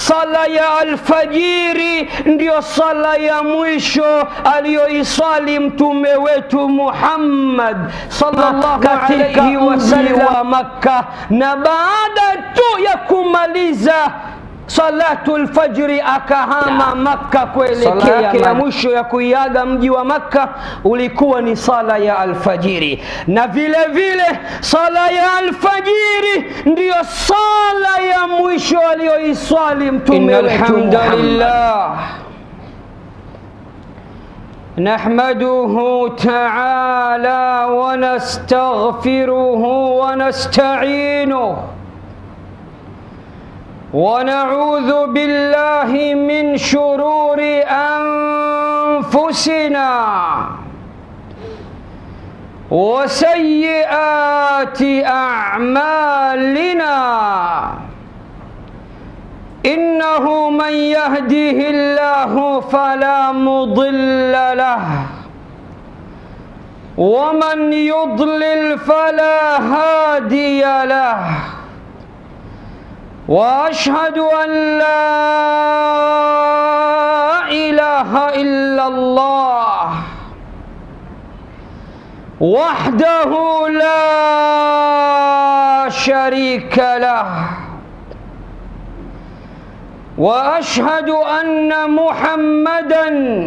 sala ya alfajiri ndiyo sala ya mwisho aliyoiswali mtume wetu Muhammad sallallahu Katika alayhi mji wasallam wa Makka, na baada tu ya kumaliza salatu lfajri akahama Makka Sala kuelekea yake ya ya mwisho ya kuiaga mji wa Makka ulikuwa ni sala ya alfajiri, na vile vile sala ya alfajiri ndiyo sala ya mwisho aliyoiswali mtume Innal wetu hamdalillah. Muhammad. نحمده تعالى ونستغفره ونستعينه ونعوذ بالله من شرور انفسنا وسيئات اعمالنا انه من يهده الله فلا مضل له ومن يضلل فلا هادي له واشهد ان لا اله الا الله وحده لا شريك له واشهد ان محمدا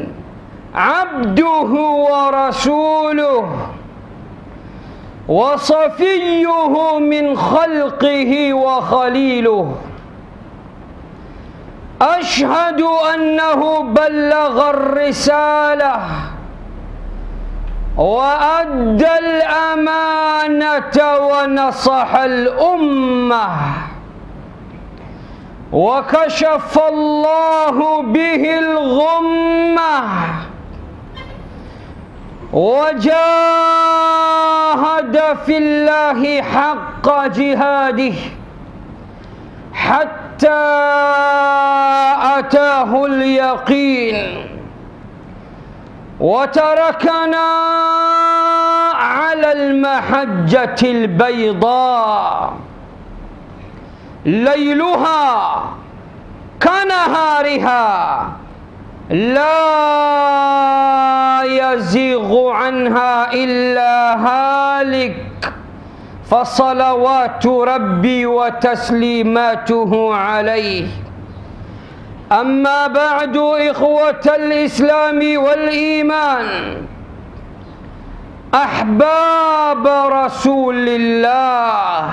عبده ورسوله وصفيه من خلقه وخليله اشهد انه بلغ الرساله وادى الامانه ونصح الامه وكشف الله به الغمه وجاهد في الله حق جهاده حتى اتاه اليقين وتركنا على المحجه البيضاء ليلها كنهارها لا يزيغ عنها الا هالك فصلوات ربي وتسليماته عليه اما بعد اخوه الاسلام والايمان احباب رسول الله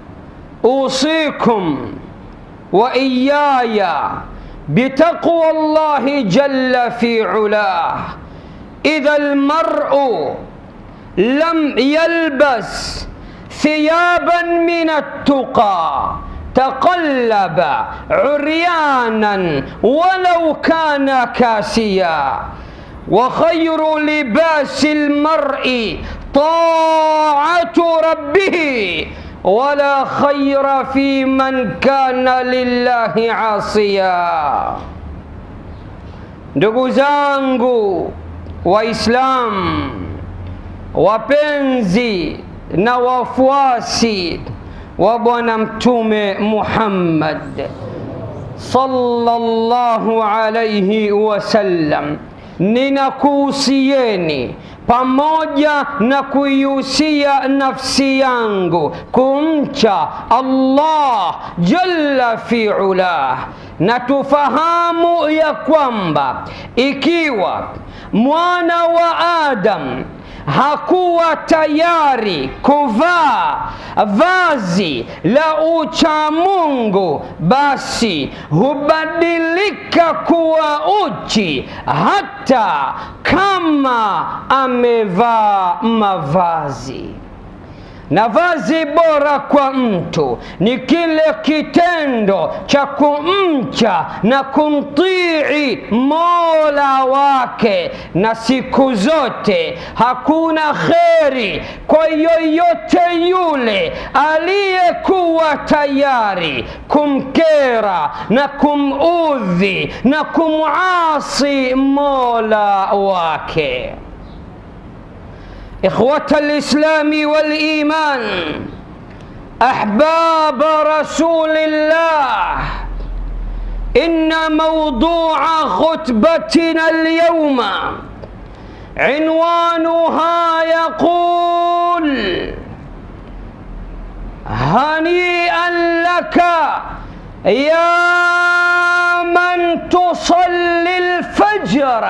اوصيكم واياي بتقوى الله جل في علاه اذا المرء لم يلبس ثيابا من التقى تقلب عريانا ولو كان كاسيا وخير لباس المرء طاعه ربه ولا خير في من كان lillahi asiya. Ndugu zangu Waislamu wapenzi na wafuasi wa Bwana Mtume Muhammad sallallahu alayhi wasallam, ninakuhusieni pamoja na kuihusia nafsi yangu kumcha Allah jalla fi ulah, na tufahamu ya kwamba ikiwa mwana wa Adam hakuwa tayari kuvaa vazi la uchamungu, basi hubadilika kuwa uchi hata kama amevaa mavazi na vazi bora kwa mtu ni kile kitendo cha kumcha na kumtii mola wake, na siku zote hakuna kheri kwa yoyote yule aliyekuwa tayari kumkera na kumudhi na kumasi mola wake. إخوة الإسلام والإيمان أحباب رسول الله إن موضوع خطبتنا اليوم عنوانها يقول هنيئا لك يا من تصلي الفجر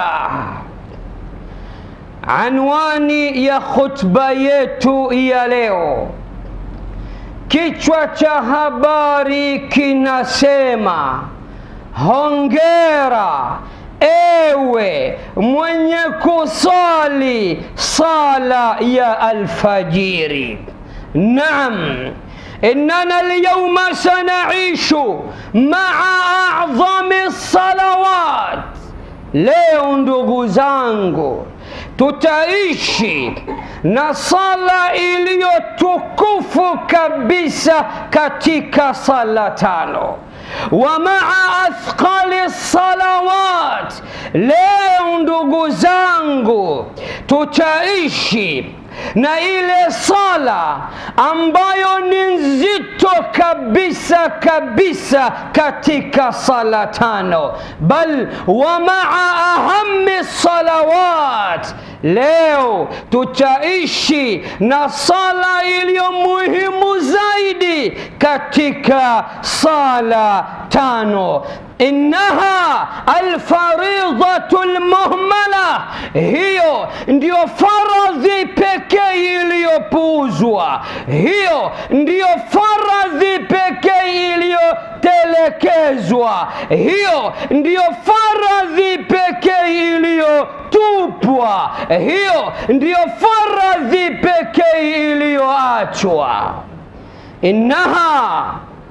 anwani ya khutba yetu ya leo kichwa cha habari kinasema hongera ewe mwenye kusali sala ya alfajiri naam إننا اليوم سنعيش مع أعظم الصلوات leo ndugu zangu tutaishi na sala iliyotukufu kabisa katika sala tano wa maa athqali salawat leo ndugu zangu tutaishi na ile sala ambayo ni nzito kabisa kabisa katika sala tano bal wa maa ahami salawat leo tutaishi na sala iliyo muhimu zaidi katika sala tano innaha alfaridhatu lmuhmala, hiyo ndiyo faradhi pekee iliyopuuzwa, hiyo ndiyo faradhi pekee iliyotelekezwa, hiyo ndiyo faradhi pekee iliyotupwa, hiyo ndiyo faradhi pekee iliyoachwa. innaha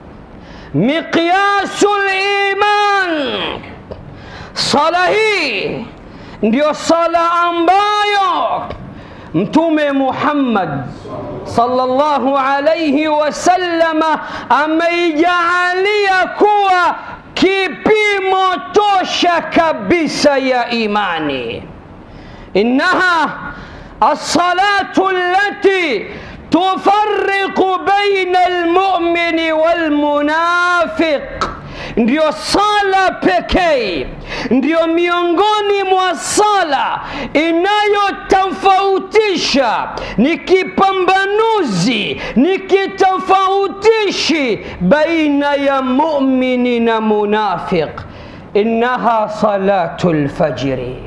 miqyasu liman, sala hii ndiyo sala ambayo Mtume Muhammad sallallahu alayhi wasallama ameijaalia kuwa kipimo tosha kabisa ya imani. innaha alsalatu allati tufariqu baina almumini walmunafiq, ndiyo sala pekee, ndiyo miongoni mwa sala inayotofautisha, ni kipambanuzi, ni kitofautishi baina ya mumini na munafiq. Innaha salatu lfajiri,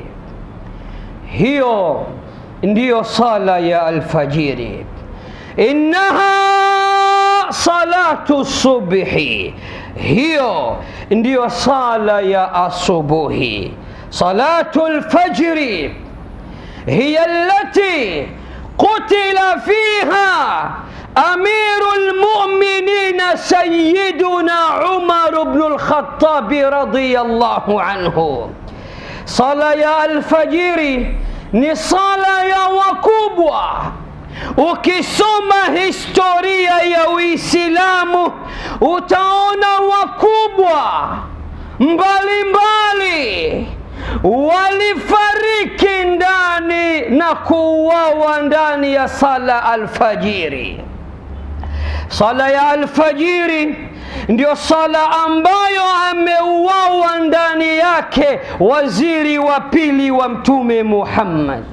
hiyo ndiyo sala ya alfajiri innaha salatu subhi, hiyo ndiyo sala ya asubuhi. Salatu lfajri hiya allati qutila fiha amiru lmuminina sayiduna Umar bnu lkhatabi radiyallahu anhu. Sala ya alfajiri ni sala ya wakubwa Ukisoma historia ya Uislamu utaona wakubwa mbalimbali walifariki ndani na kuuawa ndani ya sala alfajiri. Sala ya alfajiri ndio sala ambayo ameuawa ndani yake waziri wa pili wa Mtume Muhammad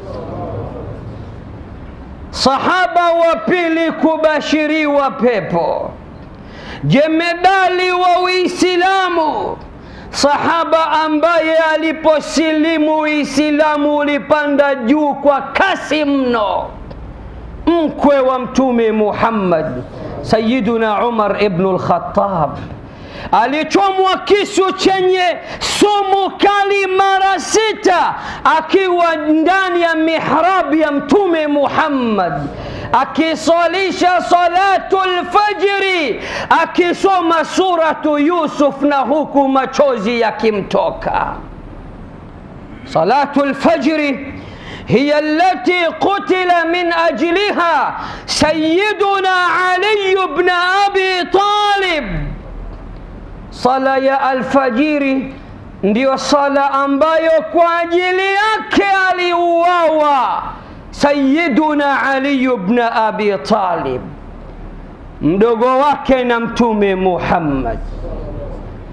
sahaba wa pili kubashiriwa pepo, jemedali wa Uislamu, sahaba ambaye aliposilimu Uislamu ulipanda juu kwa kasi mno, mkwe wa Mtume Muhammad Sayyiduna Umar ibn al-Khattab alichomwa kisu chenye sumu kali mara sita akiwa ndani ya mihrabu ya Mtume Muhammad akiswalisha salatu lfajiri akisoma suratu Yusuf na huku machozi yakimtoka. Salatu lfajri hiya allati qutila min ajliha Sayyiduna Ali ibn Abi Talib Sala ya alfajiri ndiyo sala ambayo kwa ajili yake aliuawa Sayyiduna Ali ibn Abi Talib, mdogo wake na Mtume Muhammad.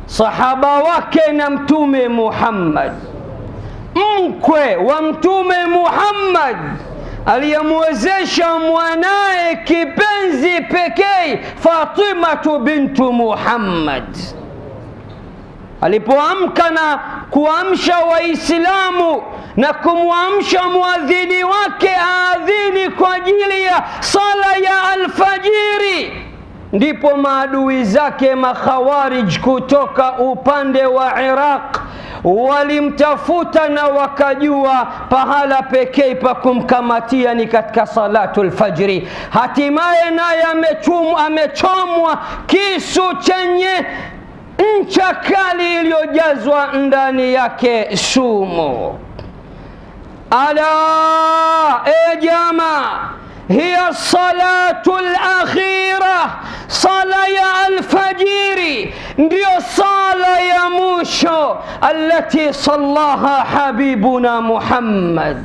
sahaba wake na Mtume Muhammad, mkwe wa Mtume Muhammad aliyemwezesha mwanaye kipenzi pekee Fatimatu bintu Muhammad alipoamka na kuamsha Waislamu na kumwamsha mwadhini wake aadhini kwa ajili ya sala ya alfajiri, ndipo maadui zake makhawarij kutoka upande wa Iraq walimtafuta na wakajua pahala pekee pa kumkamatia ni katika salatu lfajri. Hatimaye naye amechomwa kisu chenye ncha kali iliyojazwa ndani yake sumu. Ala, e jamaa, hiya salatu lakhira, sala ya alfajiri ndiyo sala ya mwisho allati sallaha habibuna Muhammad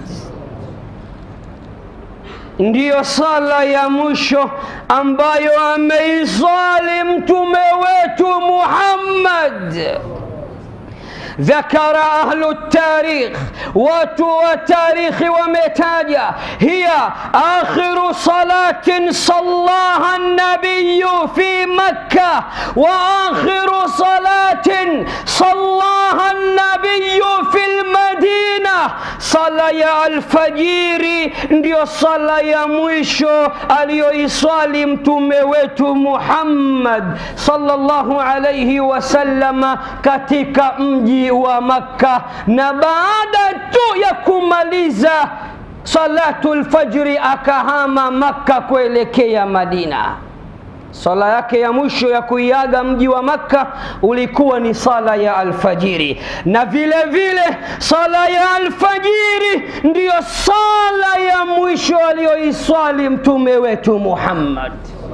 ndiyo sala ya mwisho ambayo ameisali mtume wetu Muhammad. ذكر أهل التاريخ وتو التاريخ ومتاجة هي آخر صلاة صلاها النبي في مكة وآخر صلاة صلاها النبي في المدينة صلاة يا الفجير ndio sala ya mwisho aliyoiswali mtume wetu Muhammad sallallahu alayhi wasallama katika mji wa Makka, na baada tu ya kumaliza salatu lfajri akahama Makka kuelekea Madina. Sala yake ya mwisho ya kuiaga mji wa Makka ulikuwa ni sala ya alfajiri, na vile vile sala ya alfajiri ndiyo sala ya mwisho aliyoiswali mtume wetu Muhammad.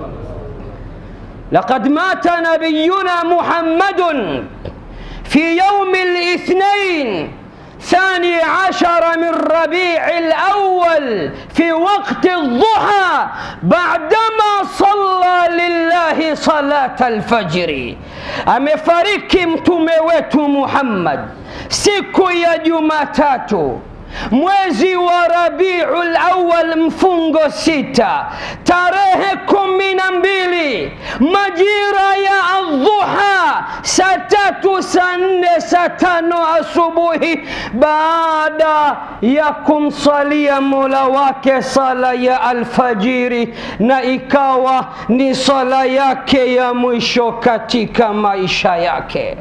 Laqad mata nabiyuna Muhammadun في يوم الاثنين ثاني عشر من ربيع الأول في وقت الضحى بعدما صلى لله صلاة الفجر amefariki mtume wetu Muhammad siku ya Jumatatu mwezi wa Rabiul Awwal mfungo sita tarehe kumi na mbili majira ya adhuha saa tatu saa nne saa tano asubuhi baada ya kumsalia mola wake sala ya alfajiri, na ikawa ni sala yake ya mwisho katika maisha yake.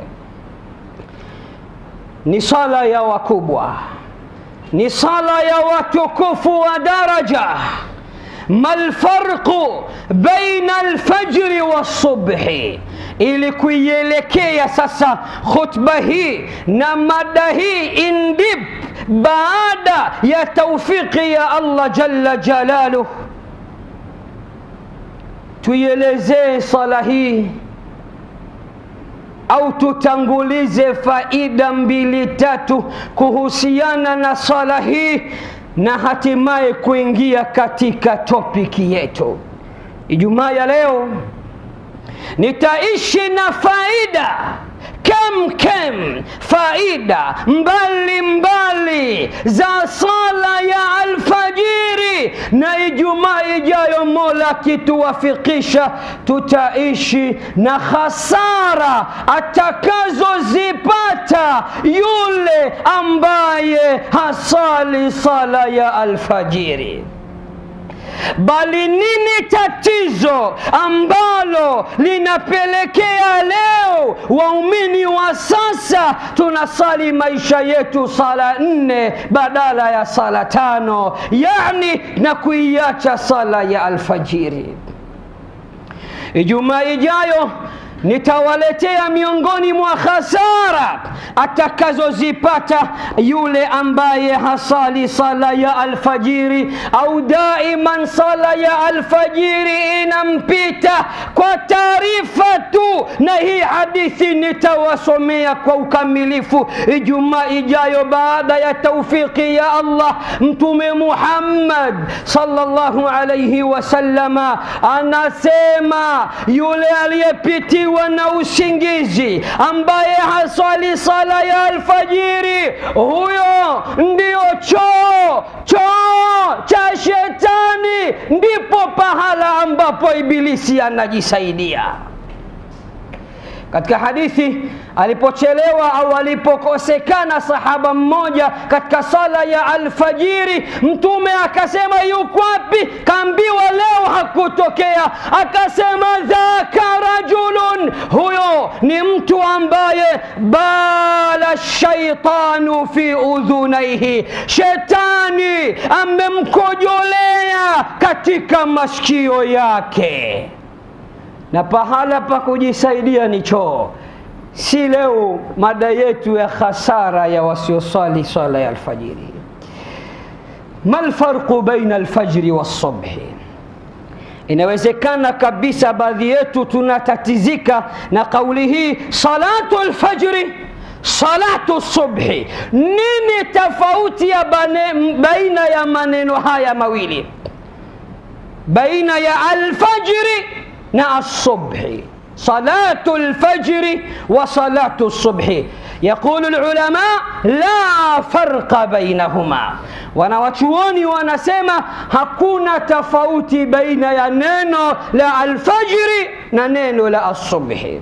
Ni sala ya wakubwa ni sala ya watukufu wa daraja. malfarqu baina alfajri wassubhi, ili kuielekea sasa khutba hii na mada hii indip, baada ya taufiki ya Allah jalla jalaluh, tuielezee sala hii au tutangulize faida mbili tatu kuhusiana na swala hii na hatimaye kuingia katika topiki yetu Ijumaa ya leo. Nitaishi na faida kem kem, faida mbali mbali za sala ya alfajiri, na Ijumaa ijayo Mola akituwafikisha, tutaishi na hasara atakazozipata yule ambaye hasali sala ya alfajiri. Bali nini tatizo ambalo linapelekea leo waumini wa sasa tunasali maisha yetu sala nne badala ya sala tano, yani na kuiacha sala ya alfajiri. Ijumaa ijayo nitawaletea miongoni mwa hasara atakazozipata yule ambaye hasali sala ya alfajiri au daiman sala ya alfajiri inampita kwa taarifa tu, na hii hadithi nitawasomea kwa ukamilifu Ijumaa ijayo baada ya taufiki ya Allah. Mtume Muhammad sallallahu alayhi wasallama anasema yule aliyepitiwa akiwa na usingizi ambaye haswali sala ya alfajiri huyo ndio choo choo cha shetani ndipo pahala ambapo ibilisi anajisaidia katika hadithi alipochelewa au alipokosekana sahaba mmoja katika sala ya alfajiri mtume akasema yuko wapi kaambiwa leo hakutokea akasema dhaka rajulun huyo ni mtu ambaye bala shaitanu fi udhunaihi shetani amemkojolea katika masikio yake na pahala pa kujisaidia ni choo si leo mada yetu ya khasara ya wasiosali swala ya alfajiri ma lfarqu baina alfajri walsubhi inawezekana kabisa baadhi yetu tunatatizika na kauli hii salatu lfajri salatu subhi nini tofauti ya bane, baina ya maneno haya mawili baina ya alfajri na asubhi صلاة الفجر وصلاة الصبح يقول العلماء لا فرق بينهما wanawachuoni wanasema hakuna tofauti baina ya neno la alfajri na neno la asubhi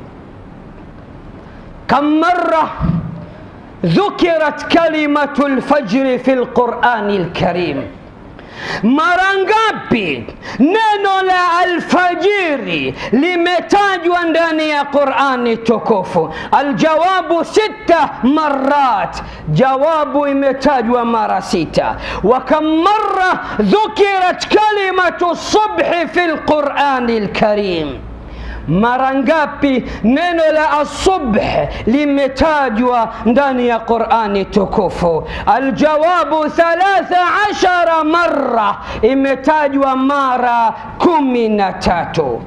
kam mara ذكرت كلمة الفجر في القرآن الكريم mara ngapi neno la alfajiri limetajwa ndani ya qurani tukufu aljawabu sita marat jawabu imetajwa mara sita wakam mara dhukirat kalimatu subhi fi lqurani lkarim mara ngapi neno la asubh limetajwa ndani ya qurani tukufu aljawabu thalatha ashara mara imetajwa mara kumi na tatu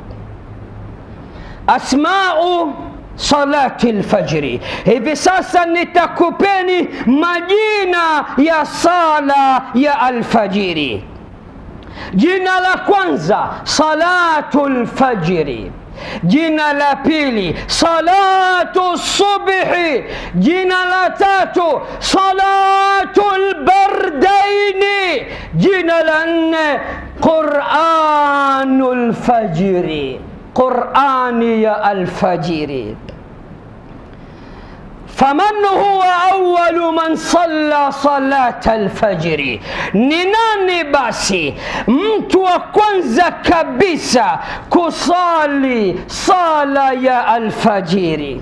asmau salati lfajri hivi sasa nitakupeni majina ya sala ya alfajiri jina la kwanza salatu lfajri jina la pili salatu subhi jina la tatu salatu lbardaini jina la nne quranu lfajiri qurani ya alfajiri faman huwa awalu man salla salata alfajiri ni nani basi mtu wa kwanza kabisa kusali sala ya alfajiri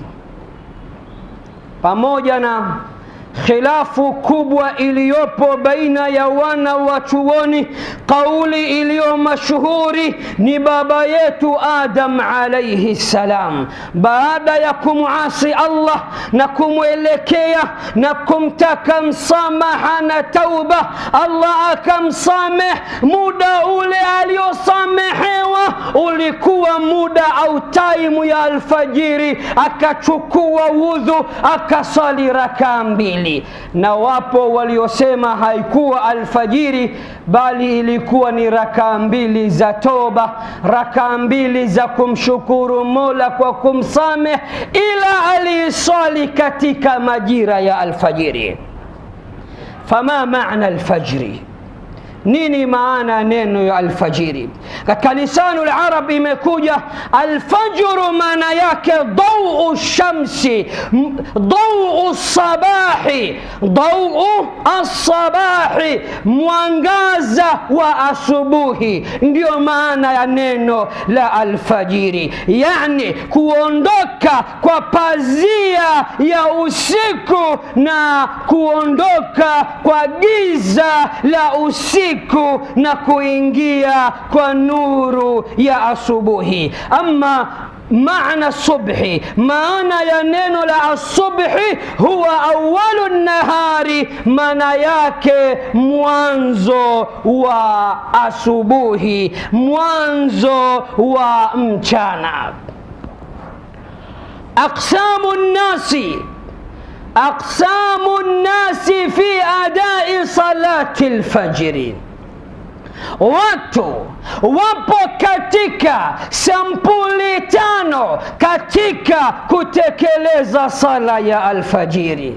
pamoja na khilafu kubwa iliyopo baina ya wana wa chuoni kauli iliyo mashuhuri ni baba yetu adam alaihi salam baada ya kumwasi allah na kumwelekea na kumtaka msamaha na tauba allah akamsameh muda ule aliosamehewa ulikuwa muda au taimu ya alfajiri akachukua wudhu akasali rakaa mbili mbili na wapo waliosema haikuwa alfajiri bali ilikuwa ni rakaa mbili za toba rakaa mbili za kumshukuru mola kwa kumsameh ila aliiswali katika majira ya alfajiri fama maana alfajri nini maana neno ya alfajiri katika lisanu larab imekuja alfajru maana yake dau shamsi dau sabahi dau alsabahi mwangaza wa asubuhi ndio maana ya neno la alfajiri yani kuondoka kwa pazia ya usiku na kuondoka kwa giza la usiku usiku na kuingia kwa nuru ya asubuhi ama maana subhi maana ya neno la asubhi huwa awalu nahari maana yake mwanzo wa asubuhi mwanzo wa mchana aqsamu nnasi أقسام الناس في أداء صلاة الفجر watu wapo katika sampuli tano katika kutekeleza sala ya alfajiri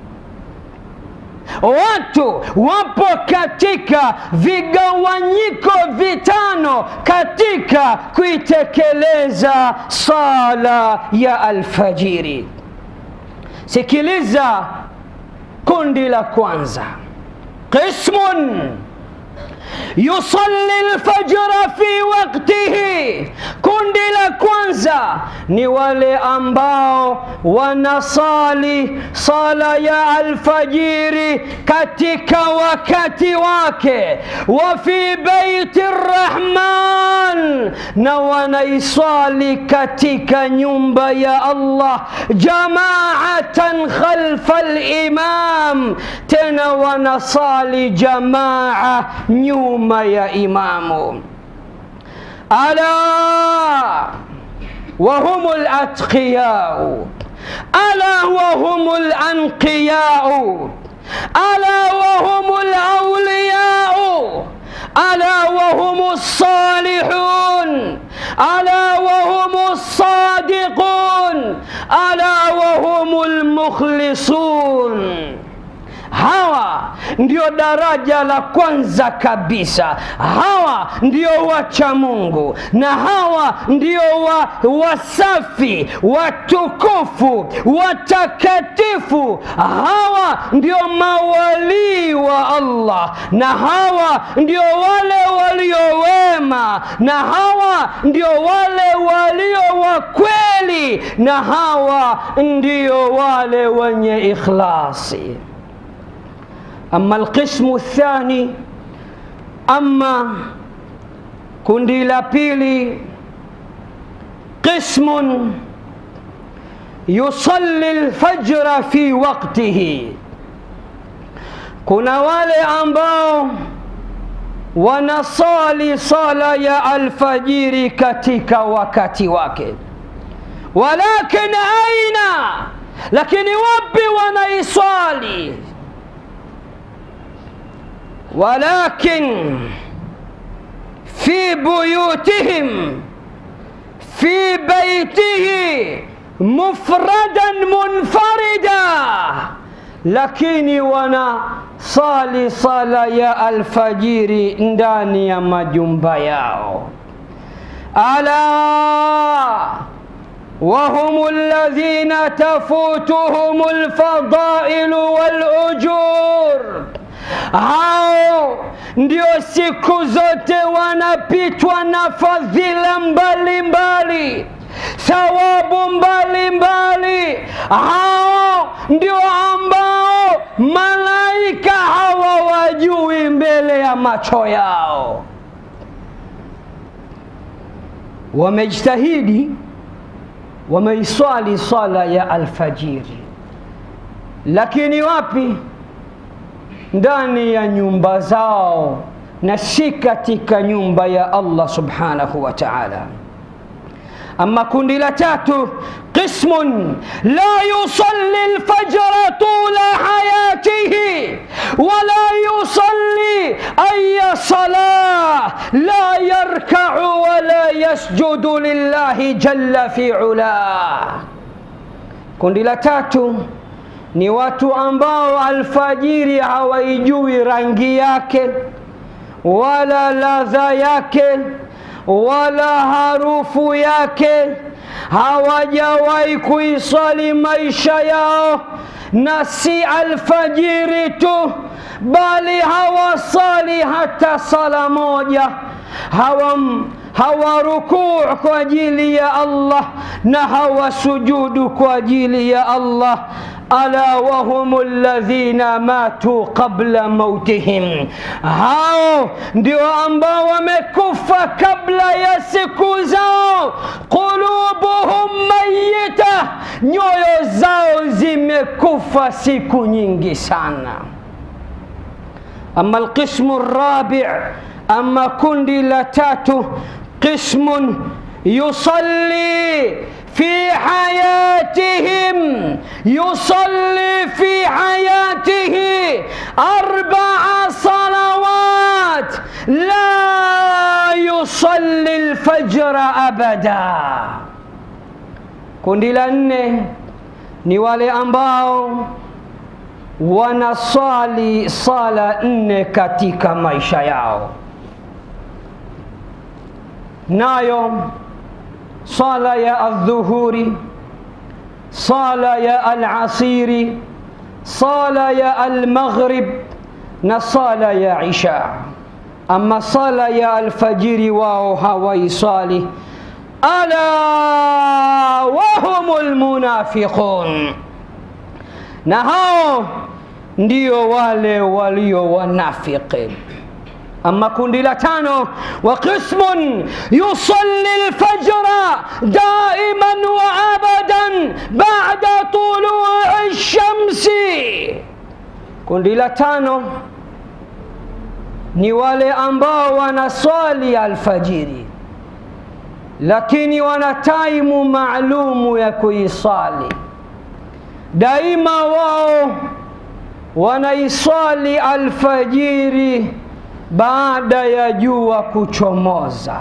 watu wapo katika vigawanyiko vitano katika kuitekeleza sala ya alfajiri sikiliza kundi la kwanza qismun yusalli lfajra fi waktihi kundi la kwanza ni wale ambao wanasali sala ya alfajiri katika wakati wake wa fi beiti rrahman na wanaisali katika nyumba ya allah jamaatan khalfa limam tena wanasali jamaa nyuma ya imamu ala وهم الأتقياء ألا وهم الأنقياء ألا وهم الأولياء ألا وهم الصالحون ألا وهم الصادقون ألا وهم المخلصون hawa ndio daraja la kwanza kabisa hawa ndio wacha mungu na hawa ndio wa, wasafi watukufu watakatifu hawa ndio mawalii wa allah na hawa ndio wale waliowema na hawa ndio wale walio wa kweli na hawa ndio wale wenye ikhlasi أما القسم الثاني أما kundi la pili qismun yusalli lfajra fi waktihi kuna wale ambao wanasali sala ya alfajiri katika wakati wake walakin aina lakini wapi wanaiswali ولكن في بيوتهم في بيته مفردا منفردا lakini wanasali sala ya alfajiri ndani ya majumba yao ala وهم الذين تفوتهم الفضائل والأجور hao ndio siku zote wanapitwa na fadhila mbalimbali thawabu mbalimbali hao ndio ambao malaika hawawajui mbele ya macho yao wamejitahidi wameiswali swala ya alfajiri lakini wapi ndani ya nyumba zao na si katika nyumba ya allah subhanahu wa taala ama kundi la tatu qismun la yusalli lfajra tula hayatihi wala yusalli aya salah la yarkau wala yasjudu lillahi jalla fi ulah kundi la tatu ni watu ambao alfajiri hawaijui rangi yake wala ladha yake wala harufu yake hawajawahi kuisali maisha yao na si alfajiri tu bali hawasali hata sala moja hawam hawarukuu kwa ajili ya allah na hawasujudu kwa ajili ya allah ala wahum ladhina matu qabla mautihim, hao ndio ambao wamekufa kabla ya siku zao. Qulubuhum mayita, nyoyo zao zimekufa siku nyingi sana. Ama alqismu rabi, ama kundi la tatu, qismun yusalli في حياتهم يصلي في حياته أربع صلوات la yusalli lfajra abada. Kundi la nne ni wale ambao wanaswali sala nne katika maisha yao, nayo sala ya aldhuhuri, sala ya alasiri, sala ya almaghrib na sala ya isha. Ama sala ya alfajiri wao hawaisali. Ala wahumul munafiqun na hao ndio wale walio wanafiki. Ama kundi la tano, wa qismun yusalli lfajra daiman wa abadan bada tului shamsi. Kundi la tano ni wale ambao wanaswali alfajiri, lakini wana taimu maalumu ya kuisali daima wao wanaiswali alfajiri baada ya jua kuchomoza.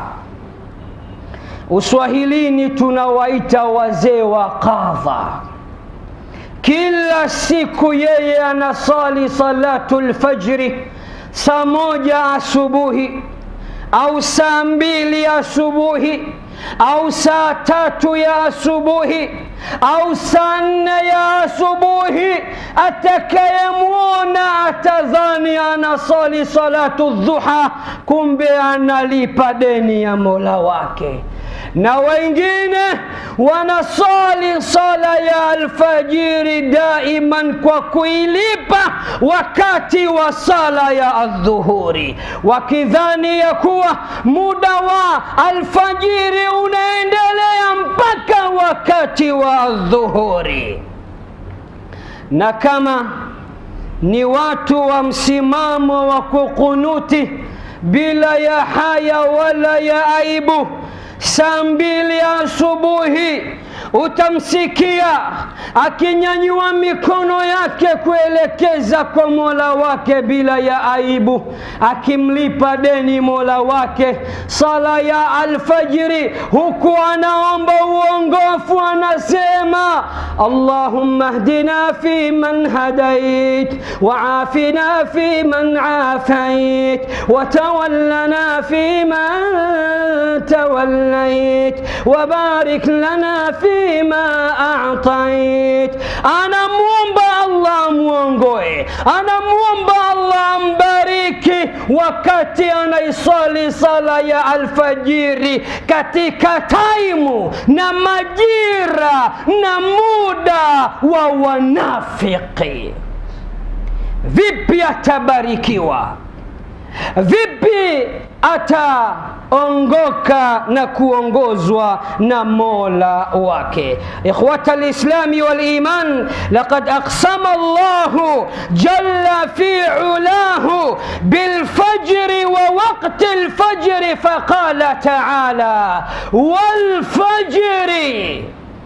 Uswahilini tunawaita wazee wa qadha. Kila siku yeye anasali salatu lfajri saa moja asubuhi au saa mbili asubuhi au saa tatu ya asubuhi au saa nne ya asubuhi. Atakayemwona atadhani anasali salatu dhuha, kumbe analipa deni ya mola wake. Na wengine wanasali sala ya alfajiri daiman kwa kuilipa wakati wa sala ya adhuhuri, wakidhani ya kuwa muda wa alfajiri unaendelea mpaka wakati wa adhuhuri. Na kama ni watu wa msimamo wa kukunuti bila ya haya wala ya aibu saa mbili asubuhi utamsikia akinyanyua mikono yake kuelekeza kwa mola wake bila ya aibu, akimlipa deni mola wake sala ya alfajiri, huku anaomba uongofu, anasema allahumma hdina fi man hadait waafina fi man afait watawallana fi man tawallait wabarik lana fi ma a'tait. Anamwomba Allah amwongoe, anamwomba Allah ambariki wakati anaiswali sala ya alfajiri katika taimu na majira na muda wa wanafiki. Vipi atabarikiwa? Vipi ataongoka na kuongozwa na mola wake? Ikhwata lislami waliman, laqad aqsama Allahu jalla fi ulahu bilfajri wa waqti lfajri faqala taala walfajri,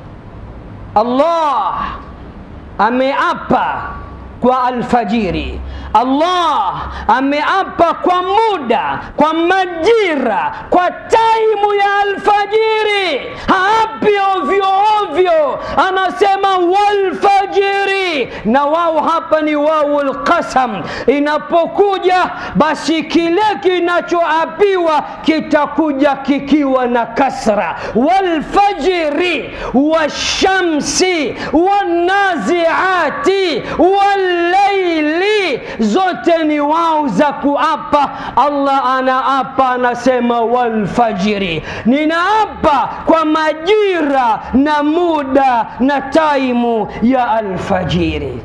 Allah ameapa kwa alfajiri. Allah ameapa kwa muda, kwa majira, kwa taimu ya alfajiri. Haapi ovyo ovyo, anasema walfajiri, na wao hapa ni wau lqasam. Inapokuja basi kile kinachoapiwa kitakuja kikiwa na kasra, walfajiri washamsi wanaziati wallaili zote ni wao za kuapa. Allah anaapa anasema, walfajiri, ninaapa kwa majira na muda na taimu ya alfajiri.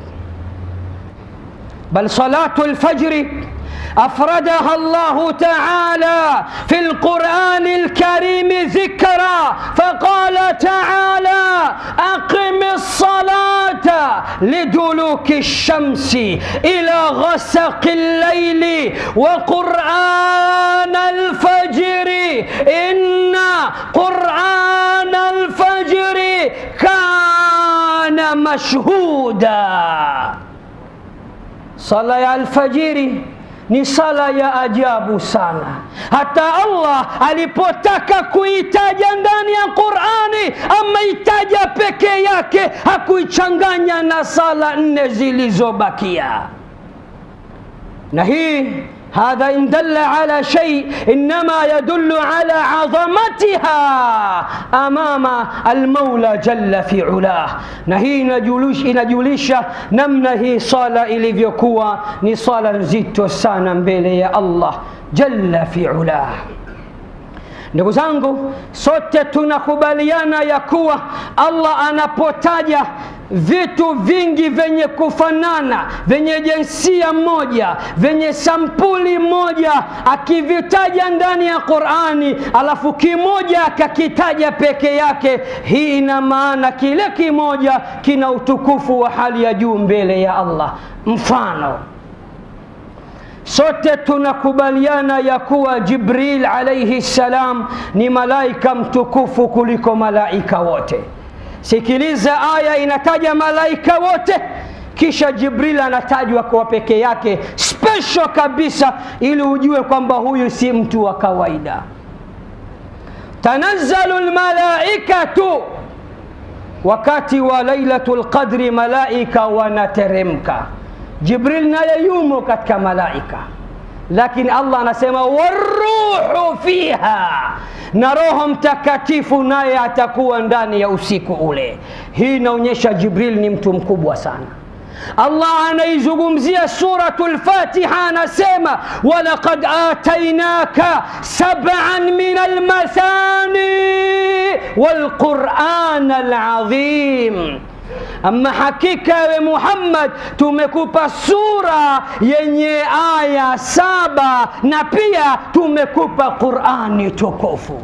Bal salatu alfajri أفردها الله تعالى في القرآن الكريم ذكرا فقال تعالى أقم الصلاة لدلوك الشمس إلى غسق الليل وقرآن الفجر إن قرآن الفجر كان مشهودا صلاة الفجر ni sala ya ajabu sana. Hata Allah alipotaka kuitaja ndani ya Qurani ameitaja peke yake, hakuichanganya na sala nne zilizobakia. Na hii hadha in dalla ala shay innama yadullu ala azamatiha amama almaula jalla fi ulah, na hii inajulisha, inajulisha namna hii sala ilivyokuwa ni sala nzito sana mbele ya Allah jalla fi ulah. Ndugu zangu, sote tunakubaliana ya kuwa Allah anapotaja vitu vingi vyenye kufanana vyenye jinsia moja vyenye sampuli moja akivitaja ndani ya Qur'ani, alafu kimoja akakitaja peke yake, hii ina maana kile kimoja kina utukufu wa hali ya juu mbele ya Allah. Mfano, sote tunakubaliana ya kuwa Jibril alayhi salam ni malaika mtukufu kuliko malaika wote. Sikiliza, aya inataja malaika wote, kisha Jibril anatajwa kwa peke yake special kabisa, ili ujue kwamba huyu si mtu wa kawaida. Tanazzalu lmalaikatu, wakati wa Lailatul Qadri malaika wanateremka. Jibril naye yumo katika malaika, lakini Allah anasema waruhu fiha na Roho Mtakatifu naye atakuwa ndani ya usiku ule. Hii inaonyesha Jibril ni mtu mkubwa sana. Allah anaizungumzia Suratul Fatiha, anasema walaqad atainaka sab'an min almathani walquran alazim Ama hakika we Muhammad, tumekupa sura yenye aya saba na pia tumekupa Qurani tukufu.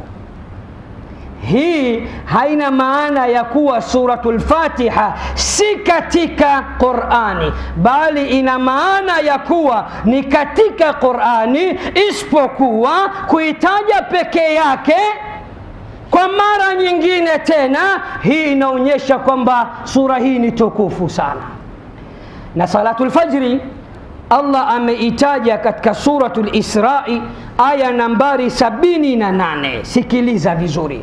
Hii haina maana ya kuwa suratul Fatiha si katika Qurani, bali ina maana ya kuwa ni katika Qurani, isipokuwa kuitaja peke yake kwa mara nyingine tena, hii inaonyesha kwamba sura hii ni tukufu sana. Na salatul fajri Allah ameitaja katika suratul Israi aya nambari sabini na nane. Sikiliza vizuri,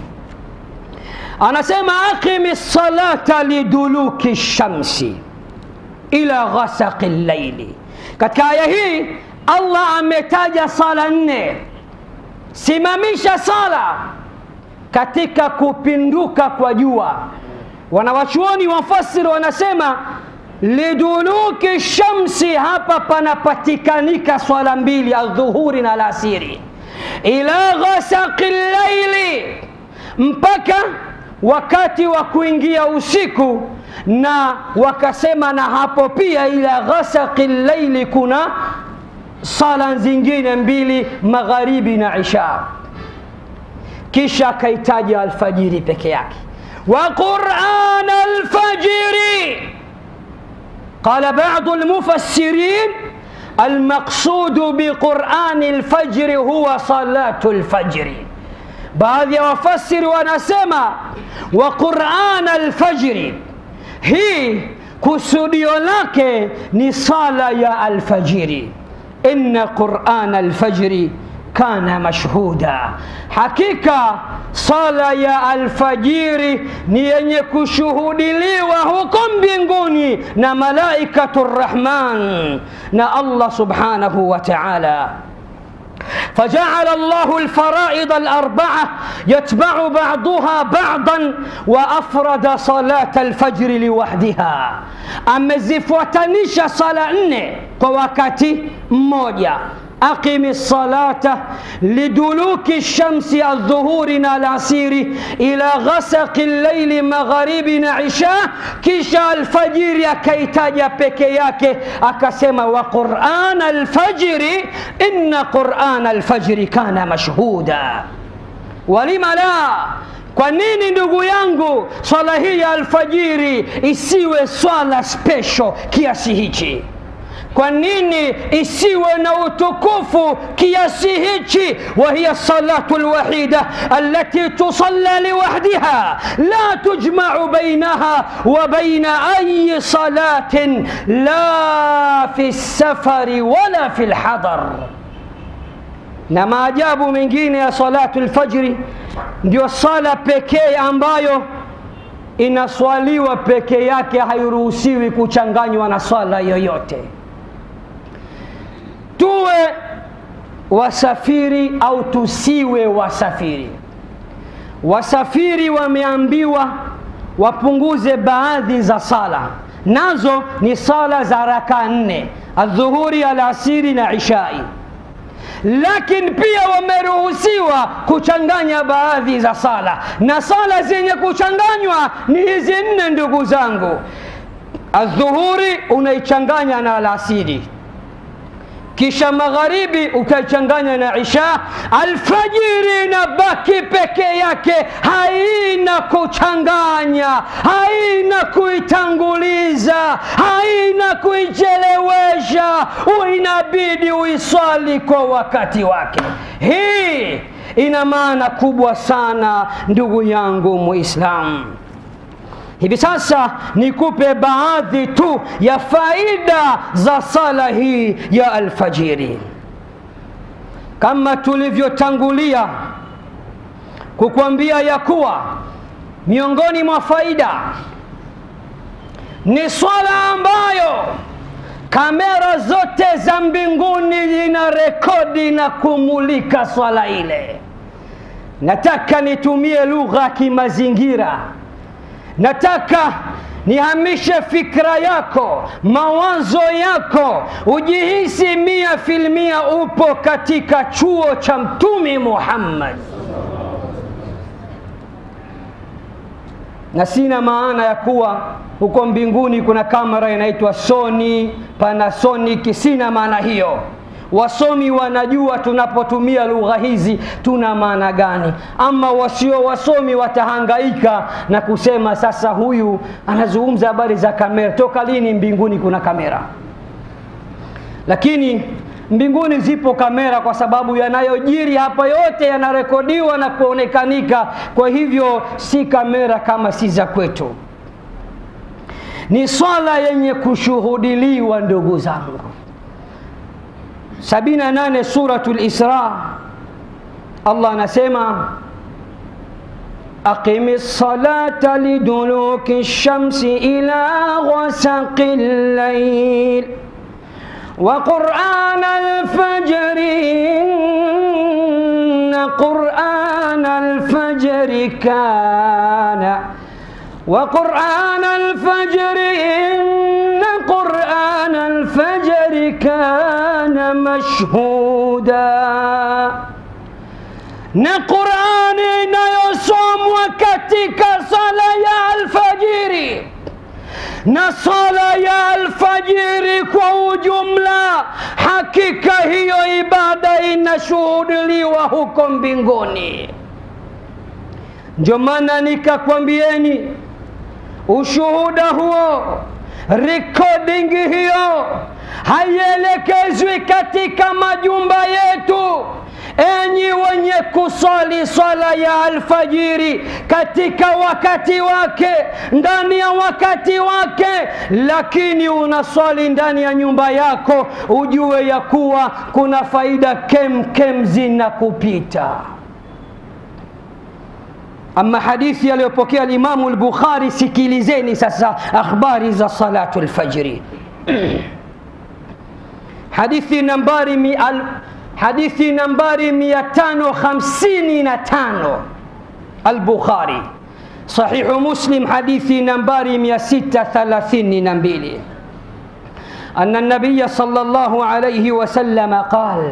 anasema aqimi salata liduluki shamsi ila ghasaqi llaili. Katika aya hii Allah ametaja sala nne. Simamisha sala katika kupinduka kwa jua. Wanawachuoni wafasiri wanasema liduluki shamsi, hapa panapatikanika swala mbili, aldhuhuri na alasiri, ila ghasaqi llaili, mpaka wakati wa kuingia usiku, na wakasema na hapo pia ila ghasaqi llaili kuna sala zingine mbili, magharibi na isha kisha akaitaja alfajiri peke yake, wa quran alfajiri. Qala badu almufassirin almaqsudu biqurani alfajri huwa salatu alfajri. Baadhi ya wafasiri wanasema wa quran alfajri, hii kusudio lake ni sala ya alfajiri. Inna quran alfajri kana mashhuda, hakika sala ya alfajiri ni yenye kushuhudiliwa huko mbinguni na malaikatu rrahman na Allah subhanahu wa ta'ala. فجعل الله الفرائض الأربعة يتبع بعضها بعضا وأفرد صلاة الفجر لوحدها amezifuatanisha sala nne kwa wakati mmoja أقم الصلاة لدلوك الشمس الظهور العصير إلى غسق الليل مغاربنا عشاء كيشا الفجر كيتاجا بكياك أكسما وقرآن الفجر إن قرآن الفجر كان مشهودا ولم لا Kwa nini ndugu yangu, swala hii ya alfajiri isiwe swala special kiasi hichi? kwa nini isiwe na utukufu kiasi hichi wahiya salatu lwahida alati tusalla liwahdiha la tujmau bainaha wa baina ayi salatin la fi lsafari wala fi lhadar na maajabu mengine ya salatu lfajri ndio sala pekee ambayo inaswaliwa peke yake hairuhusiwi kuchanganywa na swala yoyote tuwe wasafiri au tusiwe wasafiri wasafiri wameambiwa wapunguze baadhi za sala nazo ni sala za raka nne adhuhuri alasiri na ishai lakini pia wameruhusiwa kuchanganya baadhi za sala na sala zenye kuchanganywa ni hizi nne ndugu zangu adhuhuri unaichanganya na alasiri kisha magharibi ukaichanganya na isha alfajiri inabaki peke yake haina kuchanganya haina kuitanguliza haina kuichelewesha inabidi uiswali kwa wakati wake hii ina maana kubwa sana ndugu yangu muislamu hivi sasa nikupe baadhi tu ya faida za sala hii ya alfajiri kama tulivyotangulia kukwambia ya kuwa miongoni mwa faida ni swala ambayo kamera zote za mbinguni zina rekodi na kumulika swala ile nataka nitumie lugha ya kimazingira nataka nihamishe fikra yako mawazo yako ujihisi mia filmia upo katika chuo cha mtumi muhammad na sina maana ya kuwa huko mbinguni kuna kamera inaitwa sony panasonic sina maana hiyo wasomi wanajua tunapotumia lugha hizi tuna maana gani ama wasio wasomi watahangaika na kusema sasa huyu anazungumza habari za kamera toka lini mbinguni kuna kamera lakini mbinguni zipo kamera kwa sababu yanayojiri hapa yote yanarekodiwa na kuonekanika kwa hivyo si kamera kama si za kwetu ni swala yenye kushuhudiliwa ndugu zangu 78 suratul Isra Allah anasema أقم الصلاة لدلوك الشمس إلى غسق الليل وقرآن الفجر إن قرآن الفجر كان وقرآن الفجر إن قرآن الفجر كان مشهودا na qurani inayosomwa katika sala ya alfajiri na sala ya alfajiri kwa ujumla hakika hiyo ibada inashuhudiliwa huko mbinguni ndio maana nikakwambieni ushuhuda huo recording hiyo haielekezwi katika majumba yetu enyi wenye kusali swala ya alfajiri katika wakati wake ndani ya wakati wake lakini unaswali ndani ya nyumba yako ujue ya kuwa kuna faida kem kem zinakupita ama hadithi aliyopokea alimamu lbukhari sikilizeni sasa akhbari za salatu lfajri hadithi nambari mi al, hadithi nambari 555 البخاري صحيح مسلم حديث نمبر 632 أن النبي صلى الله عليه وسلم قال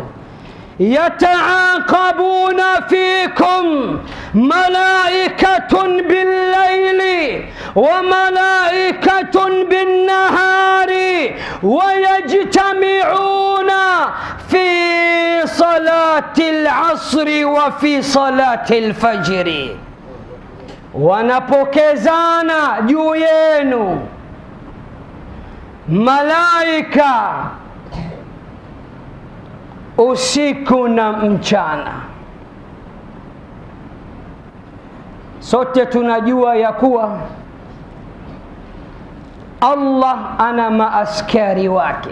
يتعاقبون فيكم ملائكة بالليل وملائكة بالنهار ويجتمعون في صلاة العصر وفي صلاة الفجر wanapokezana juu yenu malaika usiku na mchana. Sote tunajua ya kuwa Allah ana maaskari wake.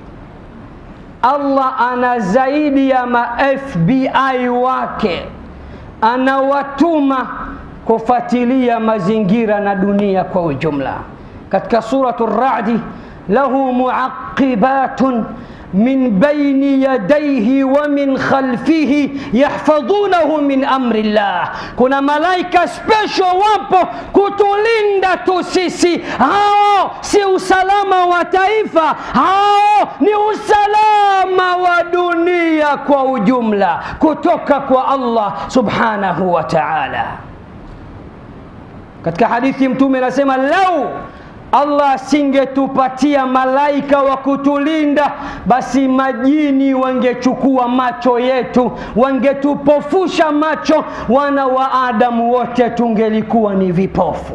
Allah ana zaidi ya ma FBI wake, anawatuma kufuatilia mazingira na dunia kwa ujumla. Katika suratu Radi, lahu muaqibatun min baini yadayhi wa min khalfihi yahfadhunahu min amri llah, kuna malaika special wapo kutulinda tu sisi. Hao si usalama wa taifa, hao ni usalama wa dunia kwa ujumla, kutoka kwa Allah subhanahu wa ta'ala. Katika hadithi Mtume anasema lau Allah asingetupatia malaika wa kutulinda, basi majini wangechukua macho yetu, wangetupofusha macho, wana wa Adamu wote tungelikuwa ni vipofu.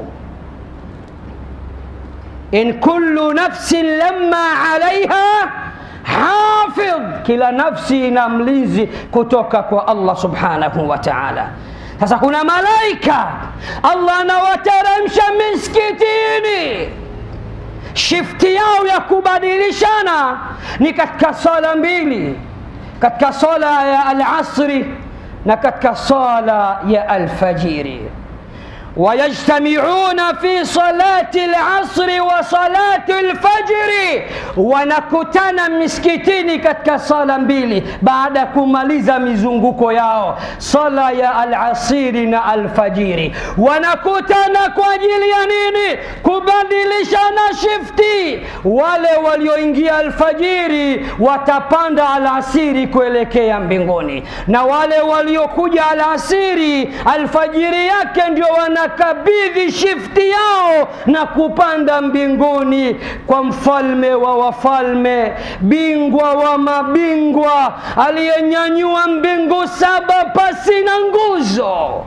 in kullu nafsin lamma alaiha hafidh, kila nafsi ina mlinzi kutoka kwa Allah subhanahu wa ta'ala. Sasa kuna malaika Allah anawateremsha miskitini shifti yao ya kubadilishana ni katika sala mbili, katika sala ya alasri na katika sala ya alfajiri. wayajtamiuna fi salati alasri wa salati alfajri, wanakutana miskitini katika sala mbili baada ya kumaliza mizunguko yao, sala ya alasiri na alfajiri. Wanakutana kwa ajili ya nini? Kubadilishana shifti. Wale walioingia alfajiri watapanda alasiri kuelekea mbinguni, na wale waliokuja alasiri alfajiri yake ndio wana kabidhi shifti yao na kupanda mbinguni kwa mfalme wa wafalme, bingwa wa mabingwa, aliyenyanyua mbingu saba pasi na nguzo.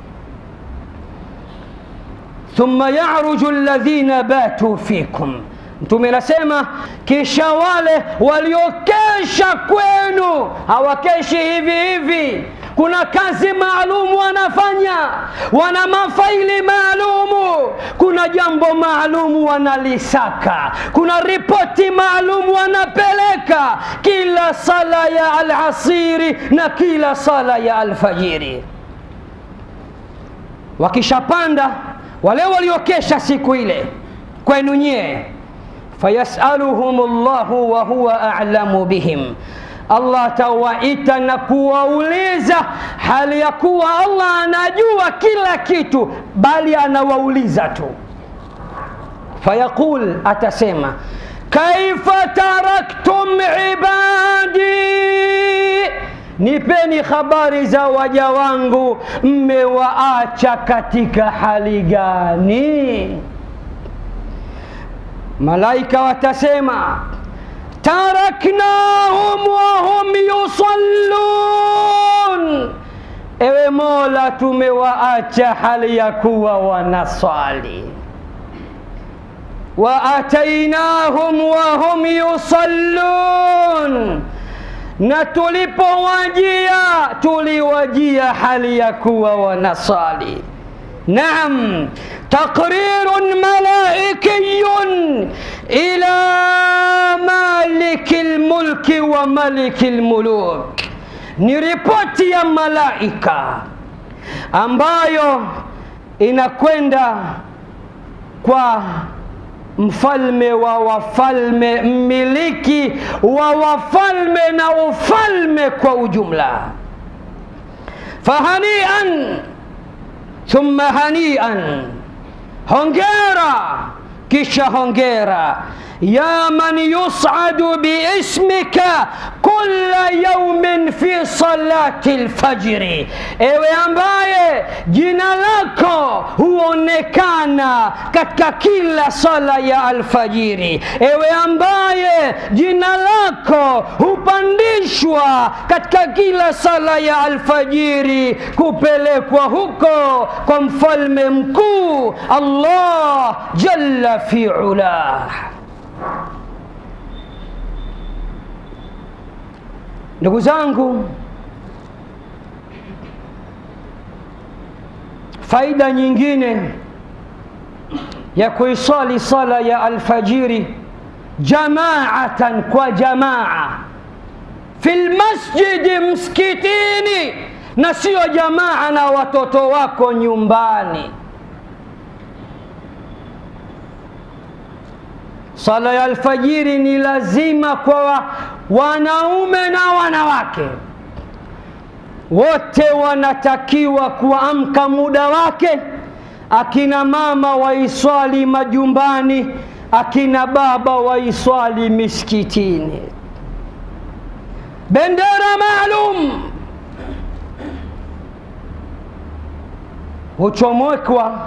thumma yaruju alladhina batu fikum Mtume anasema kisha wale waliokesha kwenu, hawakeshi hivi hivi kuna kazi maalumu wanafanya, wana mafaili maalumu, kuna jambo maalumu wanalisaka, kuna ripoti maalumu wanapeleka kila sala ya alasiri na kila sala ya alfajiri. Wakishapanda wale waliokesha siku ile kwenu nyie, fayasaluhum llahu wa huwa a'lamu bihim Allah atawaita na kuwauliza hali ya kuwa Allah anajua kila kitu, bali anawauliza tu. Fayaqul, atasema kaifa taraktum ibadi, nipeni habari za waja wangu, mmewaacha katika hali gani? Malaika watasema taraknahum wahum yusallun, ewe Mola, tumewaacha hali ya kuwa wanaswali. Wa atainahum wahum yusallun, na tulipowajia tuliwajia hali ya kuwa wanaswali. Naam, taqrirun malaikiyun ila maliki lmulki wa maliki lmuluk, ni ripoti ya malaika ambayo inakwenda kwa mfalme wa wafalme, mmiliki wa wafalme na ufalme kwa ujumla. Fahanian thumma hanian, hongera kisha hongera ya man yusadu biismika kulla yaumin fi salati lfajri, ewe ambaye jina lako huonekana katika kila sala ya alfajiri, ewe ambaye jina lako hupandishwa katika kila sala ya alfajiri kupelekwa huko kwa mfalme mkuu Allah jalla fi ulah. ndugu zangu faida nyingine ya kuisali sala ya alfajiri jamaatan kwa jamaa fi lmasjidi msikitini na siyo jamaa na watoto wako nyumbani sala ya alfajiri ni lazima kwa wanaume na wanawake wote wanatakiwa kuamka muda wake akina mama waiswali majumbani akina baba waiswali miskitini bendera maalum huchomekwa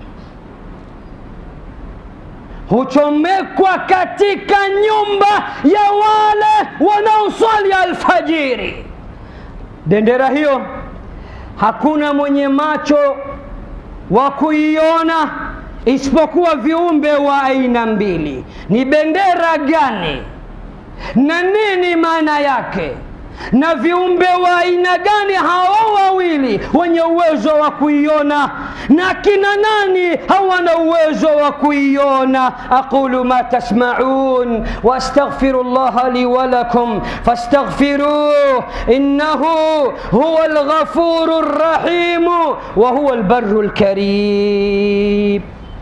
huchomekwa katika nyumba ya wale wanaoswali alfajiri bendera hiyo hakuna mwenye macho wa kuiona isipokuwa viumbe wa aina mbili ni bendera gani na nini maana yake na viumbe wa aina gani hao wawili wenye uwezo wa kuiona na kina nani hawana uwezo wa kuiona aqulu ma tasmaun wastaghfiru llaha li walakum fastaghfiruh innahu huwa alghafuru rrahimu wa huwa albarru lkarim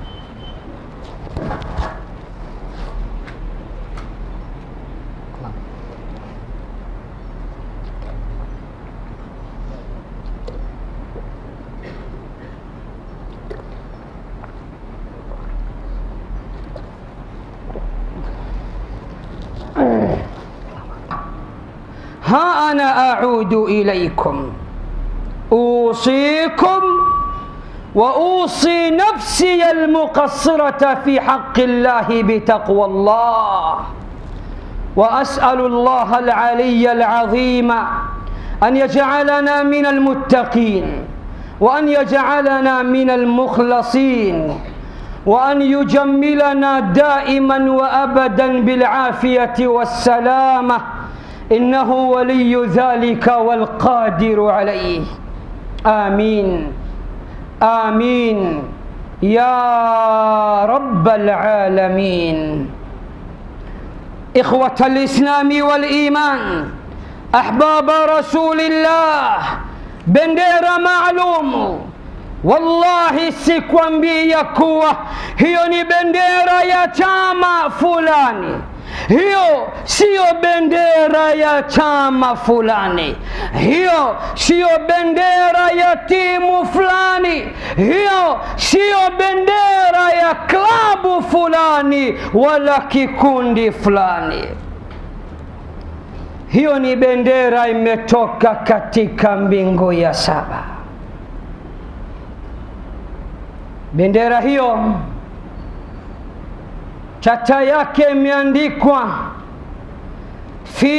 ها أنا أعود إليكم أوصيكم وأوصي نفسي المقصرة في حق الله بتقوى الله وأسأل الله العلي العظيم أن يجعلنا من المتقين وأن يجعلنا من المخلصين وأن يجملنا دائما وأبدا بالعافية والسلامة إنه ولي ذلك والقادر عليه آمين آمين يا رب العالمين إخوة الإسلام والإيمان أحباب رسول الله bendera maalum wallahi sikwambia kuwa hiyo ni bendera ya chama fulani hiyo siyo bendera ya chama fulani hiyo siyo bendera ya timu fulani hiyo siyo bendera ya klabu fulani wala kikundi fulani hiyo ni bendera imetoka katika mbingu ya saba bendera hiyo chata yake imeandikwa fi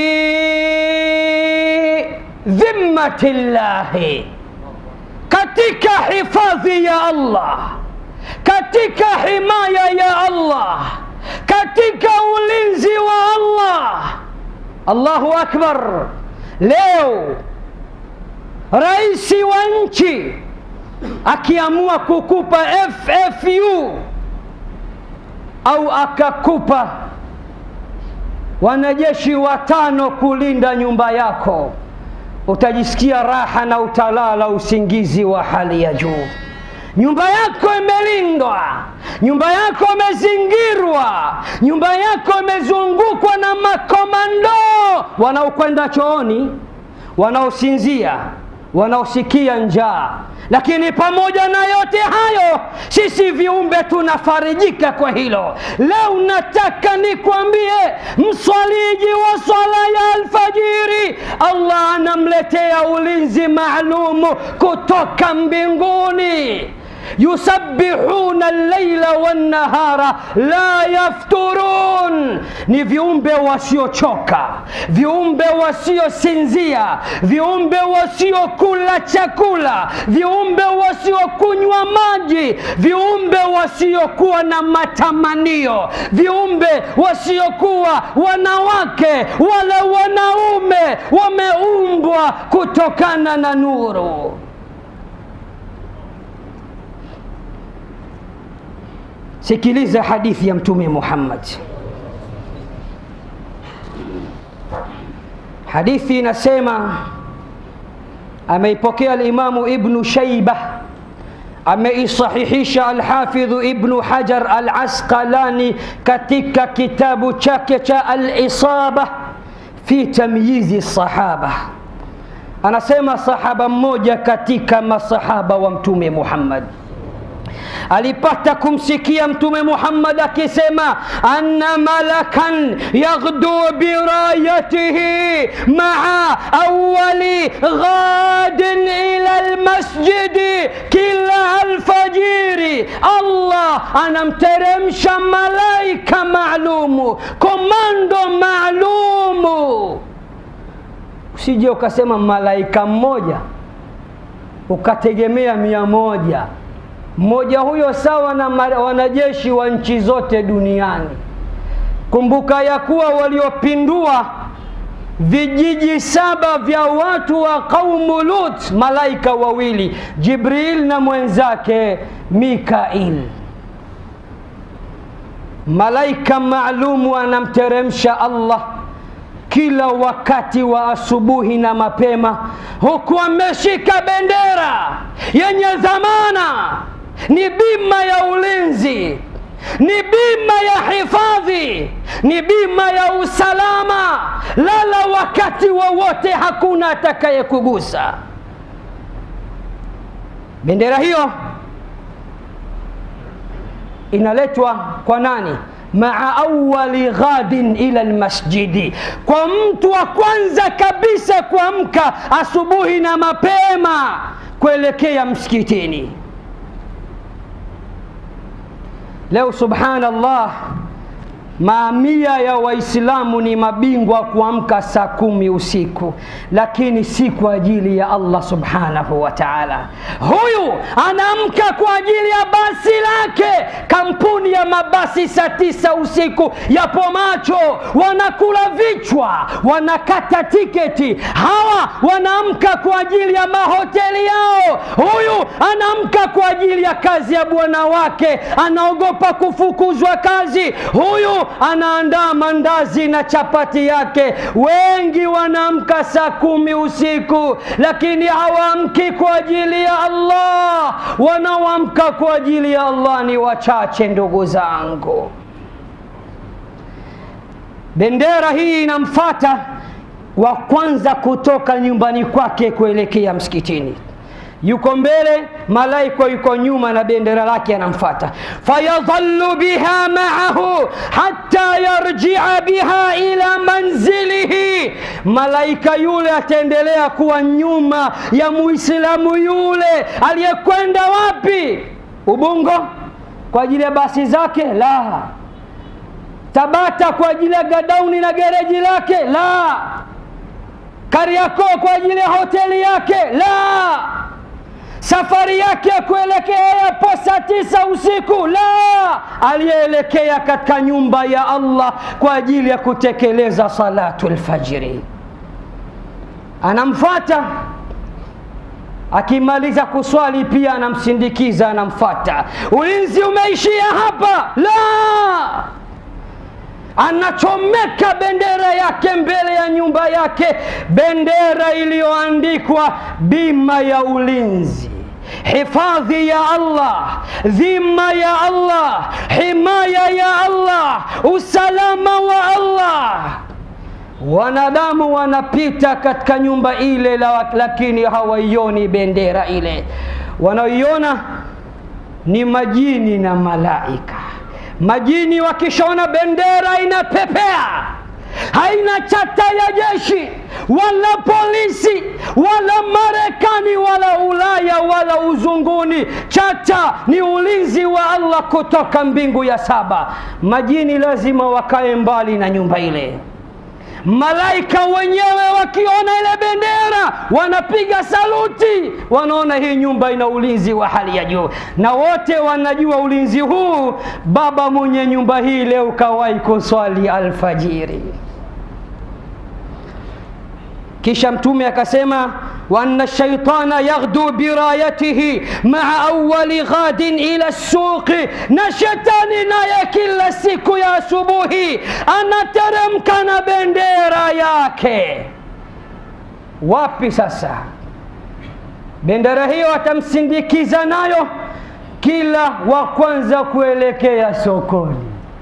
dhimmati llahi katika hifadhi ya allah katika himaya ya allah katika ulinzi wa allah allahu akbar leo raisi wa nchi akiamua kukupa ffu au akakupa wanajeshi watano kulinda nyumba yako utajisikia raha na utalala usingizi wa hali ya juu nyumba yako imelindwa nyumba yako imezingirwa nyumba yako imezungukwa na makomando wanaokwenda chooni wanaosinzia wanaosikia njaa lakini pamoja na yote hayo sisi viumbe tunafarijika kwa hilo leo nataka nikwambie mswaliji wa swala ya alfajiri allah anamletea ulinzi maalumu kutoka mbinguni yusabbihuna llaila wannahara la yafturun, ni viumbe wasiochoka, viumbe wasiosinzia, viumbe wasiokula chakula, viumbe wasiokunywa maji, viumbe wasiokuwa na matamanio, viumbe wasiokuwa wanawake wala wanaume, wameumbwa kutokana na nuru. Sikiliza hadithi ya Mtume Muhammad. Hadithi inasema, ameipokea Alimamu Ibnu Shaiba, ameisahihisha Alhafidhu Ibnu Hajar Alasqalani katika kitabu chake cha Alisaba fi tamyizi sahaba. Anasema sahaba mmoja katika masahaba wa Mtume Muhammad alipata kumsikia Mtume Muhammad akisema anna malakan yaghdu birayatihi maa awali ghadin ila almasjidi kila alfajiri, Allah anamteremsha malaika maalumu, komando maalumu. Usije ukasema malaika mmoja ukategemea mia moja mmoja huyo sawa na wanajeshi wa nchi zote duniani. Kumbuka ya kuwa waliopindua vijiji saba vya watu wa qaumu Lut, malaika wawili, Jibril na mwenzake Mikail. Malaika maalumu anamteremsha Allah kila wakati wa asubuhi na mapema, huku ameshika bendera yenye dhamana ni bima ya ulinzi, ni bima ya hifadhi, ni bima ya usalama. Lala wakati wowote, wa hakuna atakayekugusa. Bendera hiyo inaletwa kwa nani? maa awali ghadin ila almasjidi, kwa mtu wa kwanza kabisa kuamka asubuhi na mapema kuelekea msikitini. Leo subhanallah, mamia ya Waislamu ni mabingwa kuamka saa kumi usiku, lakini si kwa ajili ya Allah subhanahu wa ta'ala. Huyu anaamka kwa ajili ya basi lake. Kampuni ya mabasi saa tisa usiku yapo macho, wanakula vichwa, wanakata tiketi. Hawa wanaamka kwa ajili ya mahoteli yao. Huyu anaamka kwa ajili ya kazi ya bwana wake, anaogopa kufukuzwa kazi. Huyu anaandaa mandazi na chapati yake. Wengi wanaamka saa kumi usiku, lakini hawaamki kwa ajili ya Allah. Wanaoamka kwa ajili ya Allah ni wachache, ndugu zangu. Bendera hii inamfata wa kwanza kutoka nyumbani kwake kuelekea msikitini yuko mbele, malaika yuko nyuma na bendera lake anamfata. fayadhallu biha maahu hatta yarjia biha ila manzilihi, malaika yule ataendelea kuwa nyuma ya muislamu yule aliyekwenda wapi? Ubungo kwa ajili ya basi zake? La. Tabata kwa ajili ya gadauni na gereji lake? La. Kariakoo kwa ajili ya hoteli yake? La safari yake ya kuelekea yapo saa tisa usiku la aliyeelekea katika nyumba ya Allah kwa ajili ya kutekeleza salatu lfajiri, anamfata akimaliza kuswali pia anamsindikiza, anamfata. Ulinzi umeishia hapa? La, anachomeka bendera yake mbele ya nyumba yake, bendera iliyoandikwa bima ya ulinzi hifadhi ya Allah, dhima ya Allah, himaya ya Allah, usalama wa Allah. Wanadamu wanapita katika nyumba ile, lakini hawaioni bendera ile. Wanaoiona ni majini na malaika. Majini wakishaona bendera inapepea haina chata ya jeshi, wala polisi wala Marekani wala Ulaya wala uzunguni. Chata ni ulinzi wa Allah kutoka mbingu ya saba. Majini lazima wakae mbali na nyumba ile. Malaika wenyewe wakiona ile bendera wanapiga saluti, wanaona hii nyumba ina ulinzi wa hali ya juu, na wote wanajua ulinzi huu. Baba mwenye nyumba hii leo kawahi kuswali alfajiri. Kisha Mtume akasema wa anna shaitana yaghdu birayatihi maa awali ghadin ila suqi, na shetani naye kila siku ya asubuhi anateremka na bendera yake. Wapi sasa? Bendera hiyo atamsindikiza nayo kila wa kwanza kuelekea sokoni,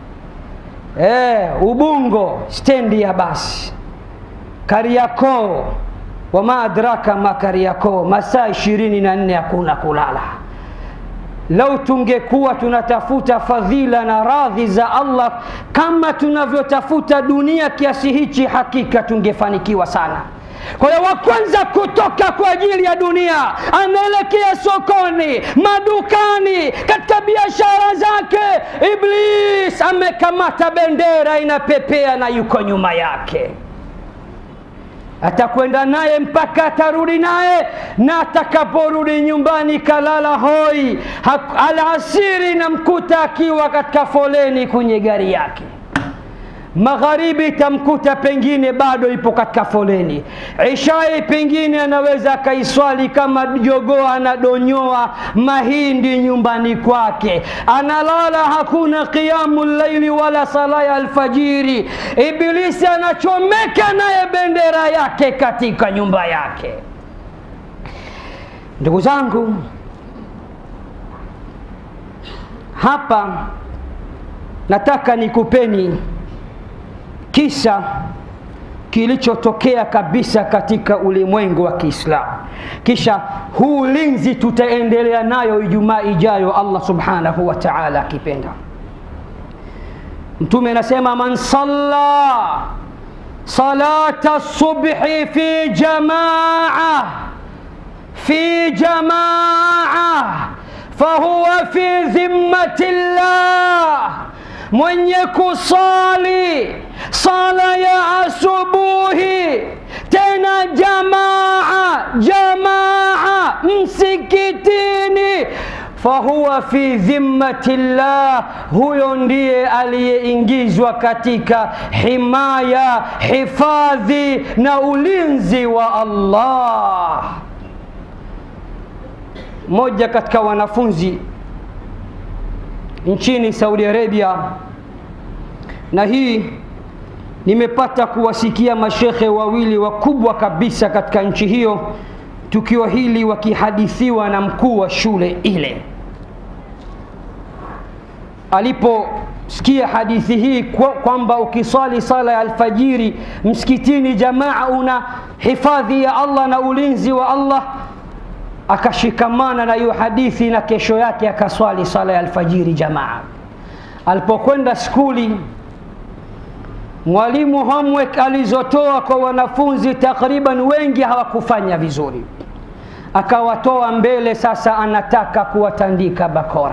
eh, Ubungo stendi ya basi Kariakoo, wama adraka ma Kariakoo, masaa ishirini na nne hakuna kulala. Lau tungekuwa tunatafuta fadhila na radhi za Allah kama tunavyotafuta dunia kiasi hichi, hakika tungefanikiwa sana. Kwa hiyo wa kwanza kutoka kwa ajili ya dunia anaelekea sokoni, madukani, katika biashara zake. Iblis amekamata bendera inapepea na yuko nyuma yake atakwenda naye mpaka atarudi naye, na atakaporudi nyumbani kalala hoi. Alasiri namkuta akiwa katika foleni kwenye gari yake. Magharibi itamkuta pengine bado ipo katika foleni. Ishai pengine anaweza akaiswali kama jogoo anadonyoa mahindi nyumbani kwake, analala, hakuna qiyamu llaili wala sala ya alfajiri. Ibilisi anachomeka naye bendera yake katika nyumba yake. Ndugu zangu, hapa nataka nikupeni kisa kilichotokea kabisa katika ulimwengu wa Kiislamu. Kisha huu ulinzi tutaendelea nayo Ijumaa ijayo, Allah subhanahu wa ta'ala akipenda. Mtume anasema man salla salata subhi fi jamaa fi jamaa fahuwa fi dhimmati llah mwenye kusali sala ya asubuhi tena jamaa jamaa msikitini, fahuwa fi dhimmati llah, huyo ndiye aliyeingizwa katika himaya, hifadhi na ulinzi wa Allah. Mmoja katika wanafunzi nchini Saudi Arabia, na hii nimepata kuwasikia mashekhe wawili wakubwa kabisa katika nchi hiyo, tukio hili wakihadithiwa na mkuu wa shule ile. Aliposikia hadithi hii kwamba ukiswali sala ya alfajiri msikitini jamaa una hifadhi ya Allah na ulinzi wa Allah akashikamana na hiyo hadithi na kesho yake akaswali sala ya alfajiri jamaa. Alipokwenda skuli, mwalimu homework alizotoa kwa wanafunzi takriban wengi hawakufanya vizuri, akawatoa mbele. Sasa anataka kuwatandika bakora.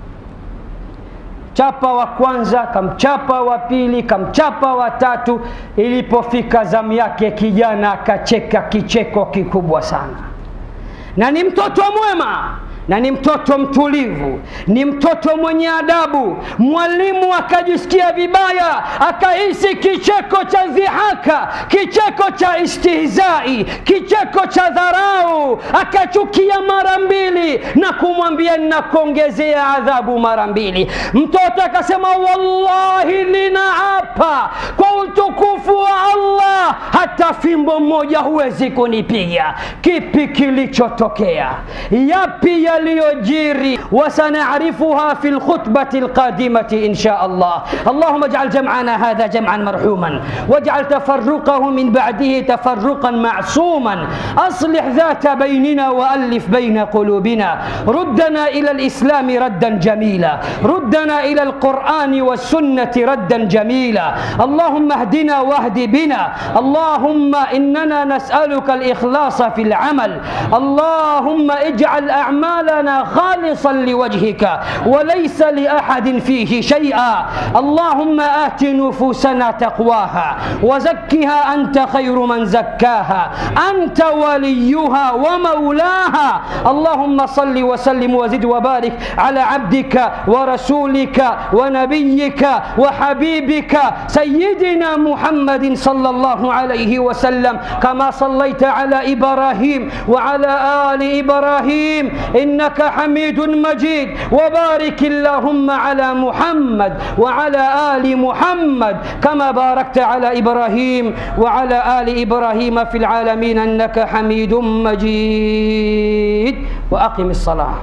Chapa wa kwanza, kamchapa wa pili, kamchapa wa tatu. Ilipofika zamu yake, kijana akacheka kicheko kikubwa sana na ni mtoto mwema na ni mtoto mtulivu, ni mtoto mwenye adabu. Mwalimu akajisikia vibaya, akahisi kicheko cha dhihaka, kicheko cha istihzai, kicheko cha dharau, akachukia mara mbili na kumwambia ninakuongezea adhabu mara mbili. Mtoto akasema, wallahi, ninaapa kwa utukufu wa Allah, hata fimbo moja huwezi kunipiga. Kipi kilichotokea? Yapi yaliyojiri? wasanarifuha fi lkhutbati lqadimati insha Allah. Allahumma ij'al jam'ana hadha jam'an marhuman waj'al tafarruqahu min ba'dihi tafarruqan ma'suman aslih dhata baynina wa alif bayna qulubina ruddana ila alislam raddan jamila ruddana ila alqur'ani والسنة ردا جميلا اللهم اهدنا واهد بنا اللهم اللهم إننا نسألك الإخلاص في العمل اللهم اجعل أعمالنا خالصا لوجهك وليس لأحد فيه شيئا اللهم آت نفوسنا تقواها وزكها أنت خير من زكاها أنت وليها ومولاها اللهم صل وسلم وزد وبارك على عبدك ورسولك ونبيك وحبيبك سيدنا محمد صلى الله عليه وسلم كما صليت على إبراهيم وعلى آل إبراهيم إنك حميد مجيد وبارك اللهم على محمد وعلى آل محمد كما باركت على إبراهيم وعلى آل إبراهيم في العالمين إنك حميد مجيد وأقم الصلاة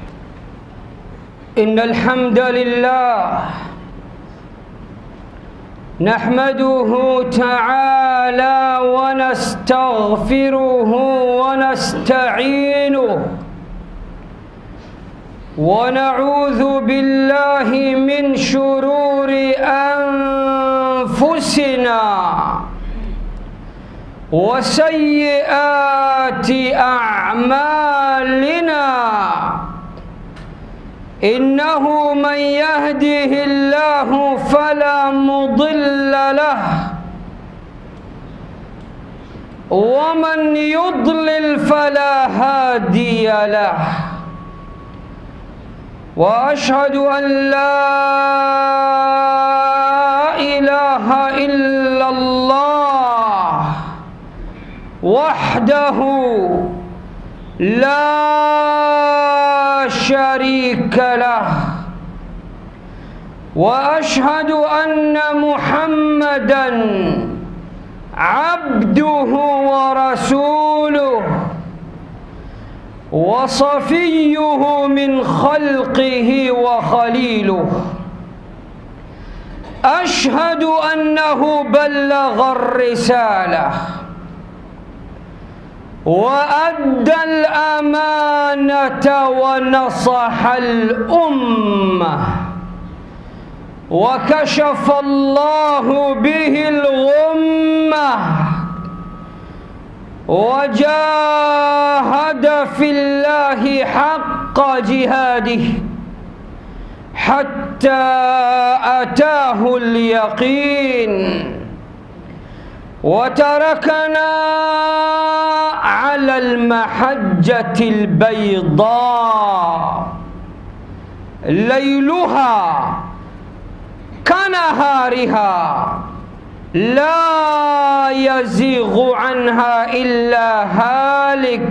إن الحمد لله نحمده تعالى ونستغفره ونستعينه ونعوذ بالله من شرور أنفسنا وسيئات أعمالنا إنه من يهده الله فلا مضل له ومن يضلل فلا هادي له واشهد ان لا اله الا الله وحده لا شريك له واشهد ان محمدا عبده ورسوله وصفيه من خلقه وخليله اشهد انه بلغ الرساله وادى الامانه ونصح الامه وكشف الله به الغمه وجاهد في الله حق جهاده حتى اتاه اليقين وتركنا على المحجه البيضاء ليلها كنهارها لا يزيغ عنها الا هالك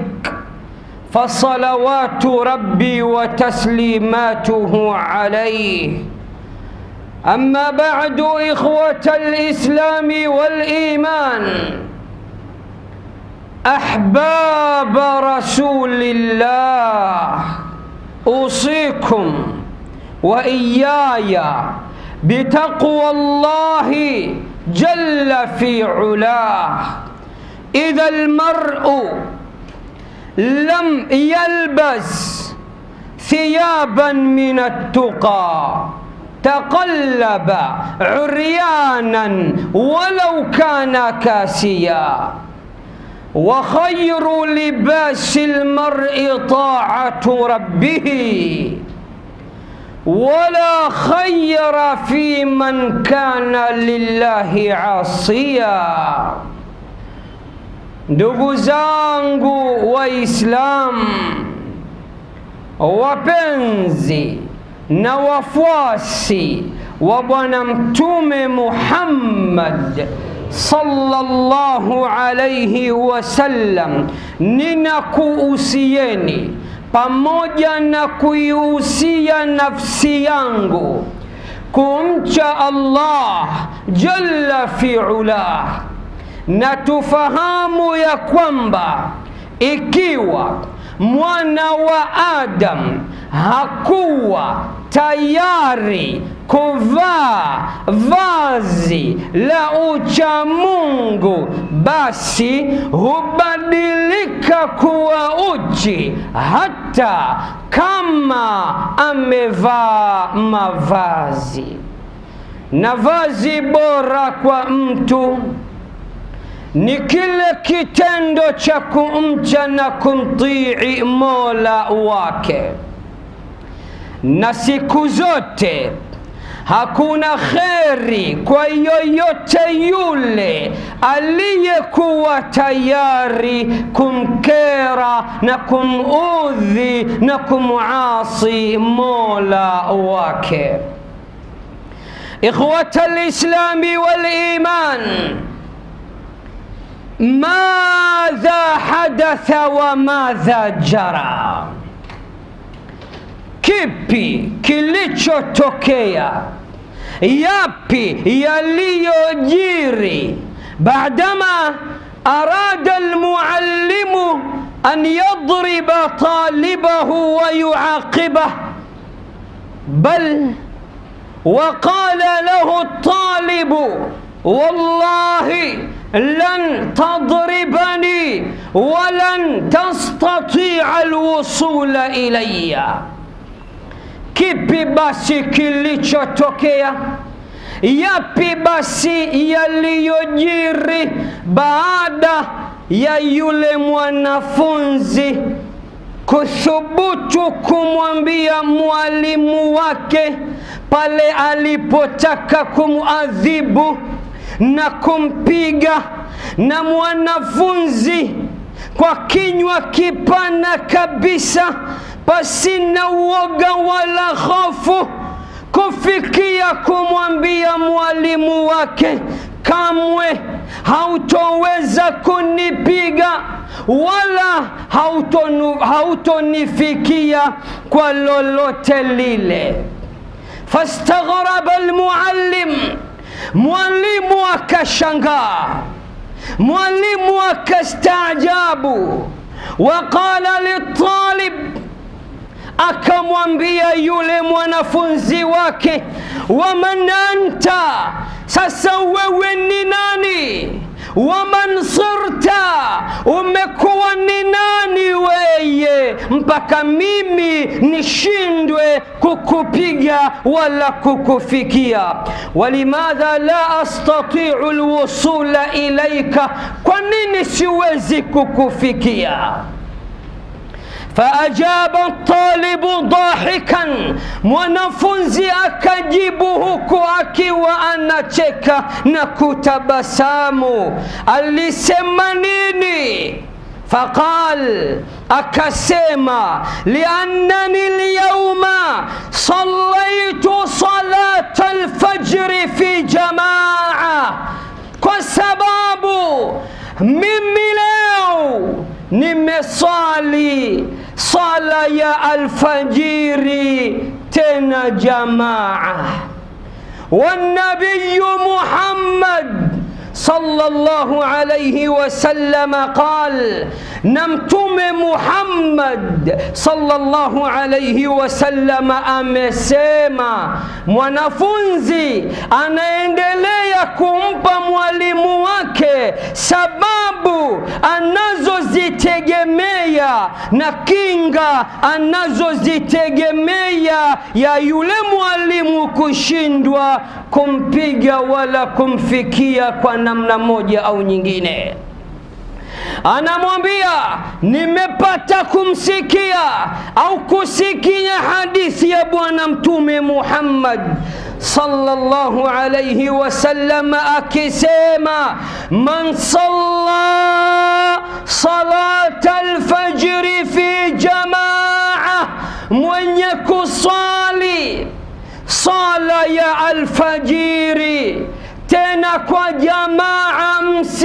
فصلوات ربي وتسليماته عليه اما بعد اخوه الاسلام والايمان احباب رسول الله اوصيكم واياي بتقوى الله جل في علاه اذا المرء لم يلبس ثيابا من التقى تقلب عريانا ولو كان كاسيا وخير لباس المرء طاعه ربه ولا خير في من كان لله عاصيا ndugu zangu waislamu wapenzi na wafuasi wa bwana mtume muhammad sallallahu alaihi wasallam ninakuhusieni pamoja na kuihusia nafsi yangu kumcha allah jalla fi ulah na tufahamu ya kwamba ikiwa mwana wa adam hakuwa tayari kuvaa vazi la uchamungu basi hubadilika kuwa uchi hata kama amevaa mavazi na vazi bora kwa mtu ni kile kitendo cha kumcha na kumtii mola wake na siku zote hakuna kheri kwa yoyote yule aliyekuwa tayari kumkera na kumudhi na kumuasi mola wake ikhwata lislami waliman madha hadatha wa madha jara kipi kilichotokea yapi yaliyojiri baadama arada almuallimu an yadriba talibahu wa yuaqibah bal وقال له الطالب والله لن تضربني ولن تستطيع الوصول الي kipi basi kilichotokea yapi basi yaliyojiri baada ya yule mwanafunzi kuthubutu kumwambia mwalimu wake pale alipotaka kumuadhibu na kumpiga na mwanafunzi kwa kinywa kipana kabisa pasina uoga wala hofu kufikia kumwambia mwalimu wake kamwe hautoweza kunipiga wala hautonu, hautonifikia kwa lolote lile fastaghraba almuallim mwalimu akashangaa mwalimu akastaajabu waqala litalib akamwambia yule mwanafunzi wake waman anta sasa wewe ni nani waman sirta umekuwa ni nani weye mpaka mimi nishindwe kukupiga wala kukufikia walimadha la astatiu lwusula ilaika kwa nini siwezi kukufikia faajaba talibu dahikan mwanafunzi akajibu huku akiwa anacheka na kutabasamu alisema nini فقال أكسيما لأنني اليوم صليت صلاة الفجر في جماعة كسباب mimi leo nimesali sala ya alfajiri tena jamaa والنبي محمد صلى الله عليه وسلم قال نمتم محمد صلى الله عليه وسلم amesema mwanafunzi anaendelea kumpa mwalimu wake sababu anazozitegemea na kinga anazozitegemea ya yule mwalimu kushindwa kumpiga wala kumfikia kwa namna moja au nyingine anamwambia nimepata kumsikia au kusikia hadithi ya bwana mtume muhammad sallallahu alayhi wasallam akisema man salla salata alfajri fi jamaa mwenye kusali sala ya alfajiri tena kwa jamaa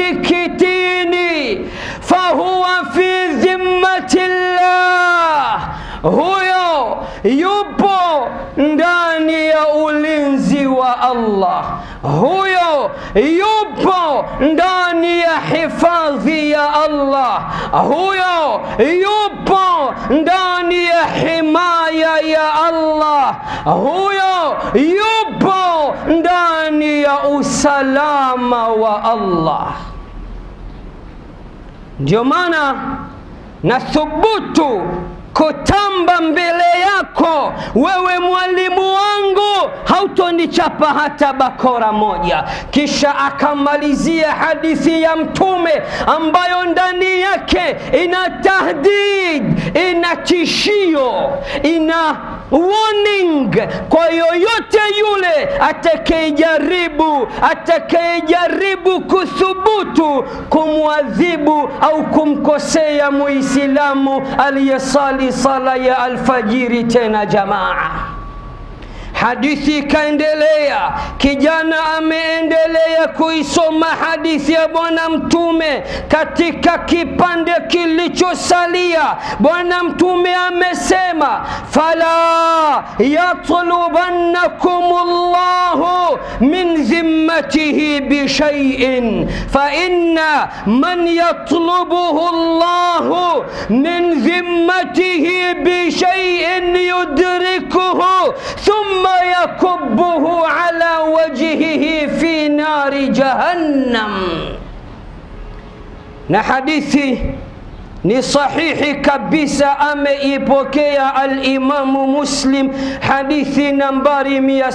msikitini fahuwa fi dhimmati llah huyo yupo ndani ya ulinzi wa allah huyo yupo ndani ya hifadhi ya allah huyo yupo ndani ya himaya ya allah huyo yupo ndani ya usalama wa allah ndio maana nathubutu kutamba mbele yako wewe mwalimu wangu hautonichapa hata bakora moja kisha akamalizia hadithi ya mtume ambayo ndani yake ina tahdid ina tishio ina warning kwa yoyote yule atakayejaribu atakayejaribu kuthubutu kumwadhibu au kumkosea muislamu aliyesali sala ya alfajiri tena jamaa hadithi ikaendelea kijana ameendelea kuisoma hadithi ya bwana mtume katika kipande kilichosalia bwana mtume amesema fala yatlubannakum llahu min dhimmatihi bishaiin faina man yatlubuhu llahu min dhimmatihi bishaiin yudrikuhu thumma yakubuhu ala wajhihi fi nari jahannam na hadithi ni sahihi kabisa ameipokea alimamu muslim hadithi nambari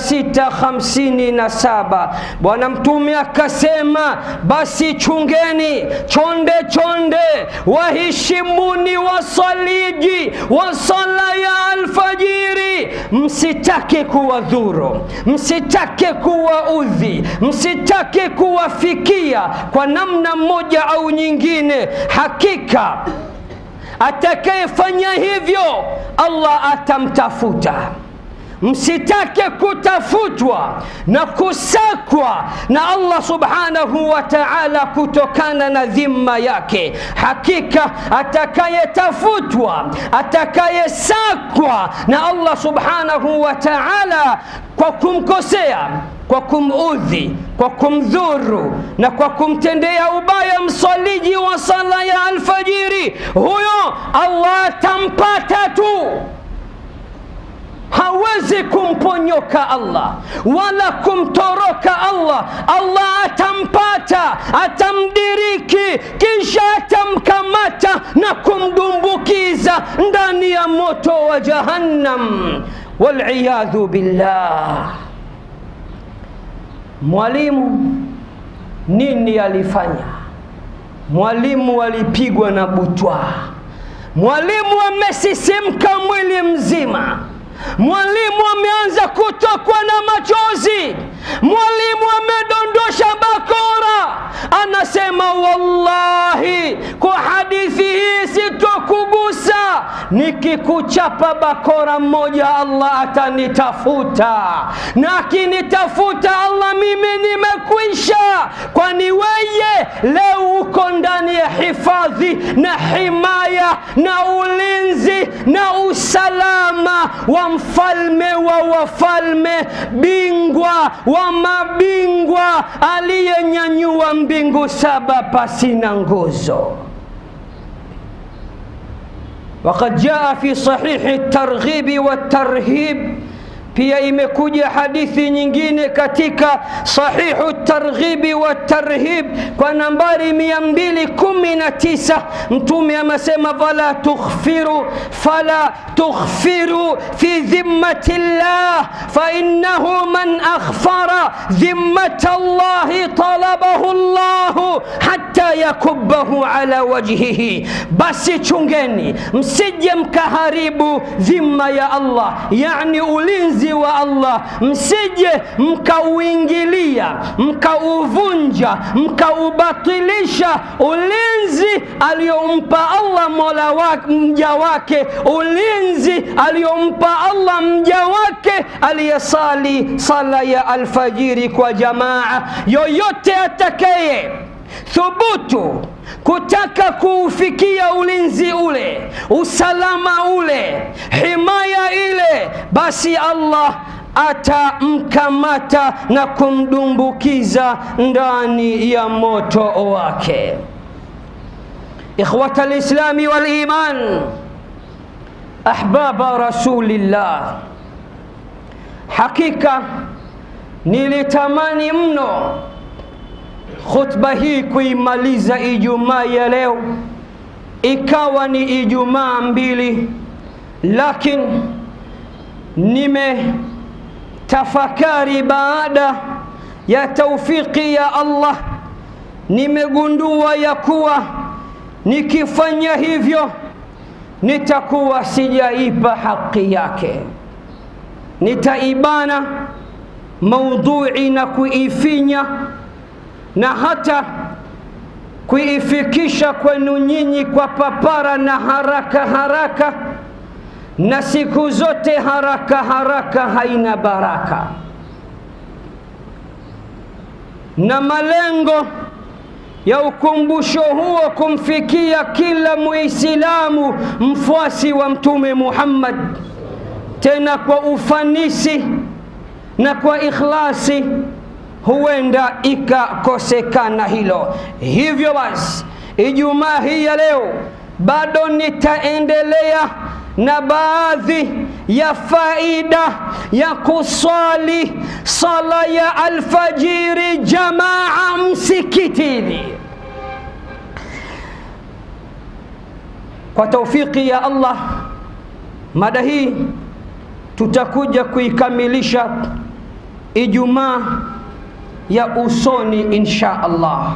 657 bwana mtume akasema basi chungeni chonde chonde waheshimuni wasaliji wa sala ya alfajiri msitake kuwadhuru msitake kuwaudhi msitake kuwafikia kwa namna moja au nyingine hakika atakayefanya hivyo allah atamtafuta msitake kutafutwa na kusakwa na allah subhanahu wa taala kutokana na dhima yake hakika atakayetafutwa atakayesakwa na allah subhanahu wa taala kwa kumkosea kwa kumudhi kwa kumdhuru na kwa kumtendea ubaya msaliji wa sala ya alfajiri huyo allah atampata tu hawezi kumponyoka allah wala kumtoroka allah allah atampata atamdiriki kisha atamkamata na kumdumbukiza ndani ya moto wa jahannam waliyadhu billah mwalimu nini alifanya mwalimu alipigwa na butwa mwalimu amesisimka mwili mzima mwalimu ameanza kutokwa na machozi mwalimu amedondosha bakora anasema wallahi kwa hadithi hii sitokugusa nikikuchapa bakora mmoja allah atanitafuta na akinitafuta allah mimi nimekwisha kwani weye leo uko ndani ya hifadhi na himaya na ulinzi na usalama wa mfalme wa wafalme bingwa wa mabingwa aliyenyanyua mbingu saba pasina nguzo وقد جاء في صحيح الترغيب والترهيب pia imekuja hadithi nyingine katika sahihu targhibi wa tarhib kwa nambari 219 mtume amesema fala tukhfiru fala tukhfiru fi dhimmati llah fainnahu man akhfara dhimmata llahi talabahu llahu hatta yakubahu ala wajhihi basi chungeni msije mkaharibu dhimma ya allah yani ulinzi ulinzi wa Allah, msije mkauingilia mkauvunja mkaubatilisha ulinzi aliyompa Allah mola wake, mja wake, ulinzi aliyompa Allah mja wake aliyesali sala ya alfajiri kwa jamaa. Yoyote atakaye thubutu kutaka kuufikia ulinzi ule, usalama ule, himaya ile, basi Allah atamkamata na kumdumbukiza ndani ya moto wake. Ikhwata lislami wal iman, ahbaba rasulillah, hakika nilitamani mno khutba hii kuimaliza Ijumaa ya leo ikawa ni Ijumaa mbili lakini nimetafakari baada ya taufiki ya Allah, nimegundua ya kuwa nikifanya hivyo nitakuwa sijaipa haki yake, nitaibana maudhui na kuifinya na hata kuifikisha kwenu nyinyi kwa papara na haraka haraka, na siku zote haraka haraka haina baraka, na malengo ya ukumbusho huo kumfikia kila Muislamu mfuasi wa Mtume Muhammad, tena kwa ufanisi na kwa ikhlasi, huenda ikakosekana hilo. Hivyo basi, Ijumaa hii ya leo bado nitaendelea na baadhi ya faida ya kuswali sala ya alfajiri jamaa msikitini. Kwa taufiki ya Allah, mada hii tutakuja kuikamilisha Ijumaa ya usoni insha Allah.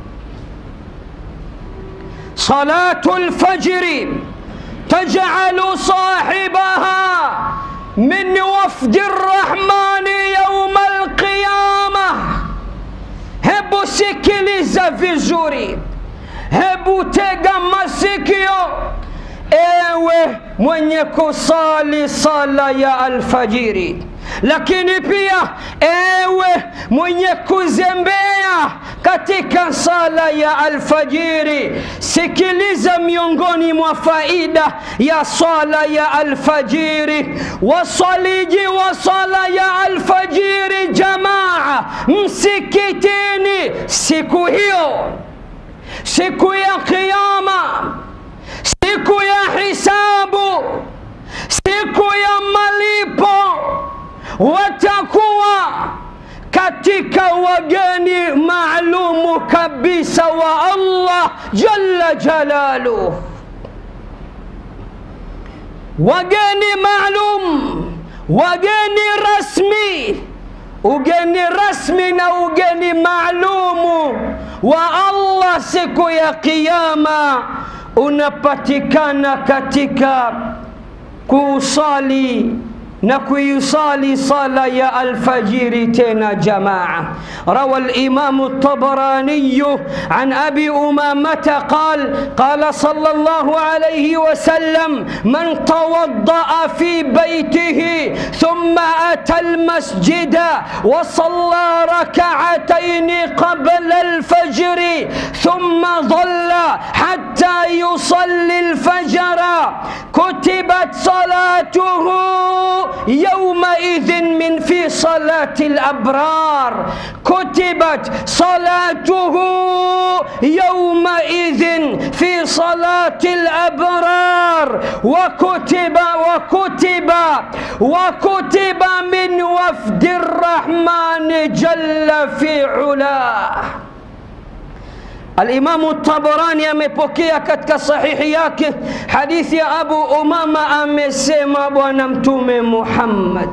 Salatu lfajri taj'alu sahibaha min wafdi rrahmani yauma alqiyama. Hebu sikiliza vizuri, hebu tega masikio, ewe mwenye kusali sala ya alfajiri lakini pia ewe mwenye kuzembea katika sala ya alfajiri, sikiliza miongoni mwa faida ya sala ya alfajiri. Wasaliji wa sala ya alfajiri jamaa msikitini siku hiyo, siku ya Kiyama, siku ya hisabu, siku ya malipo watakuwa katika wageni maalumu kabisa wa Allah jalla jalaluh, wageni maalum, wageni rasmi. Ugeni rasmi na ugeni maalumu wa Allah siku ya Kiyama unapatikana katika kusali na kuisali sala ya alfajiri tena jamaa. Rawa al-Imam at-Tabarani an Abi Umamata qal qala sallallahu alayhi wa sallam man tawadda'a fi baytihi thumma ata al-masjida wa salla rak'atayn qabla al-fajr thumma dhalla hatta yusalli al-fajr kutibat salatuhu يومئذ من في صلاة الأبرار كتبت صلاته يومئذ في صلاة الأبرار وكتب وكتب وكتب من وفد الرحمن جل في علاه Alimamu Tabarani amepokea katika sahihi yake hadithi ya Abu Umama, amesema Bwana Mtume Muhammad,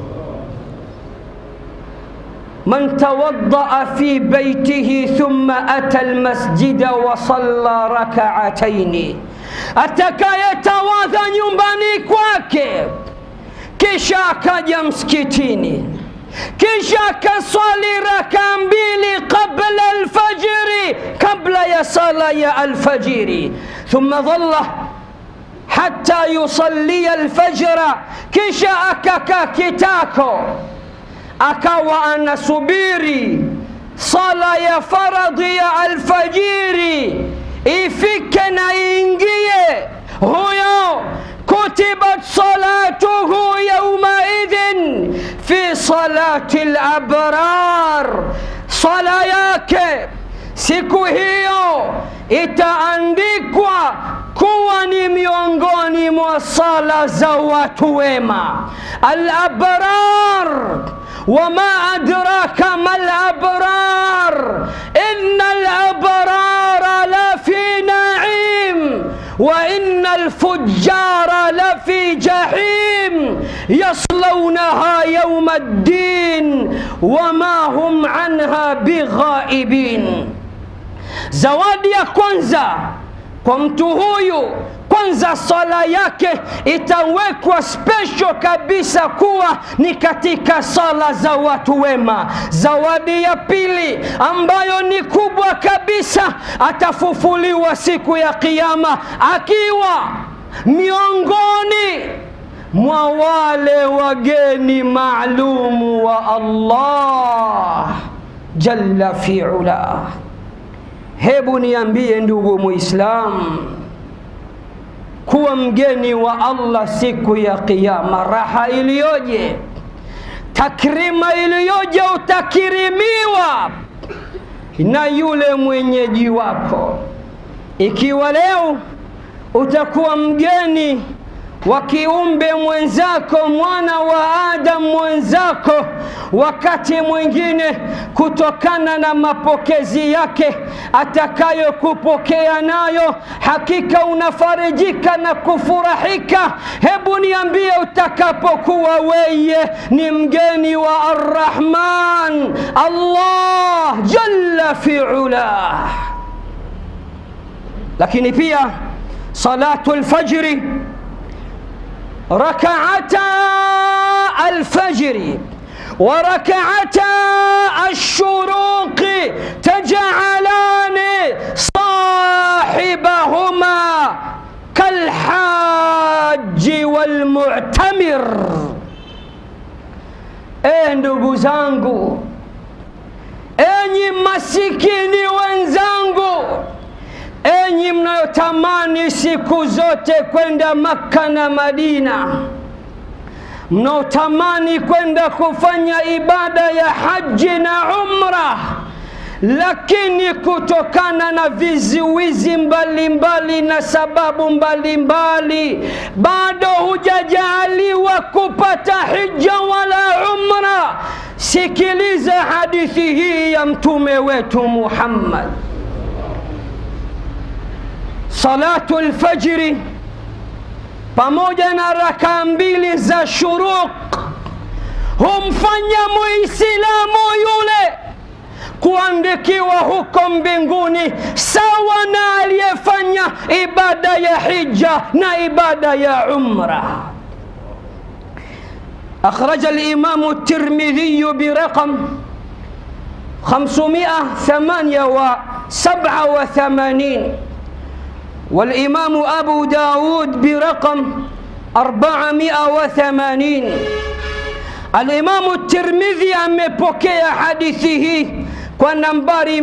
man tawaddaa fi baitihi thumma ata almasjida wa salla rak'ataini, atakayetawadha nyumbani kwake kisha akaja msikitini kisha akaswali raka mbili qabla alfajiri, kabla ya sala ya alfajiri. Thumma dhalla hatta yusallia alfajra, kisha akakaa kitako, akawa anasubiri sala ya faradhi ya alfajiri ifike na iingie, huyo kutibat salatuhu yaumaidhin fi salati labrar, sala yake siku hiyo itaandikwa kuwa ni miongoni mwa sala za watu wema alabrar. Wama adraka ma labrar inna alabrara la fi naim wa in إن الفجار لفي جحيم يصلونها يوم الدين وما هم عنها بغائبين zawadi ya kwanza kwa mtu huyu kwanza swala yake itawekwa special kabisa kuwa ni katika sala za watu wema zawadi ya pili ambayo ni kubwa kabisa atafufuliwa siku ya kiama akiwa miongoni mwa wale wageni maalumu wa allah jalla fiula hebu niambie ndugu muislamu kuwa mgeni wa allah siku ya qiama raha iliyoje takrima iliyoje utakirimiwa na yule mwenyeji wako ikiwa leo utakuwa mgeni wa kiumbe mwenzako mwana wa adam mwenzako wakati mwingine kutokana na mapokezi yake atakayokupokea nayo hakika unafarijika na kufurahika hebu niambie utakapokuwa weye ni mgeni wa arrahman allah jalla fiulah lakini pia salatu lfajri ركعتا الفجر وركعتا الشروق تجعلان صاحبهما كالحاج والمعتمر e ndugu zangu enyi masikini wenzangu enyi mnayotamani siku zote kwenda makka na madina mnaotamani kwenda kufanya ibada ya haji na umra lakini kutokana na viziwizi mbalimbali na sababu mbalimbali bado hujajaaliwa kupata hija wala umra sikiliza hadithi hii ya mtume wetu muhammad salatu lfajri pamoja na rakaa mbili za shuruq humfanya muislamu yule kuandikiwa huko mbinguni sawa na aliyefanya ibada ya hija na ibada ya umra أخرج الإمام الترمذي برقم خمسمائة ثمانية وسبعة وثمانين والإمام أبو داود برقم أربعمائة وثمانين الإمام الترمذي amepokea hadithi hii kwa nambari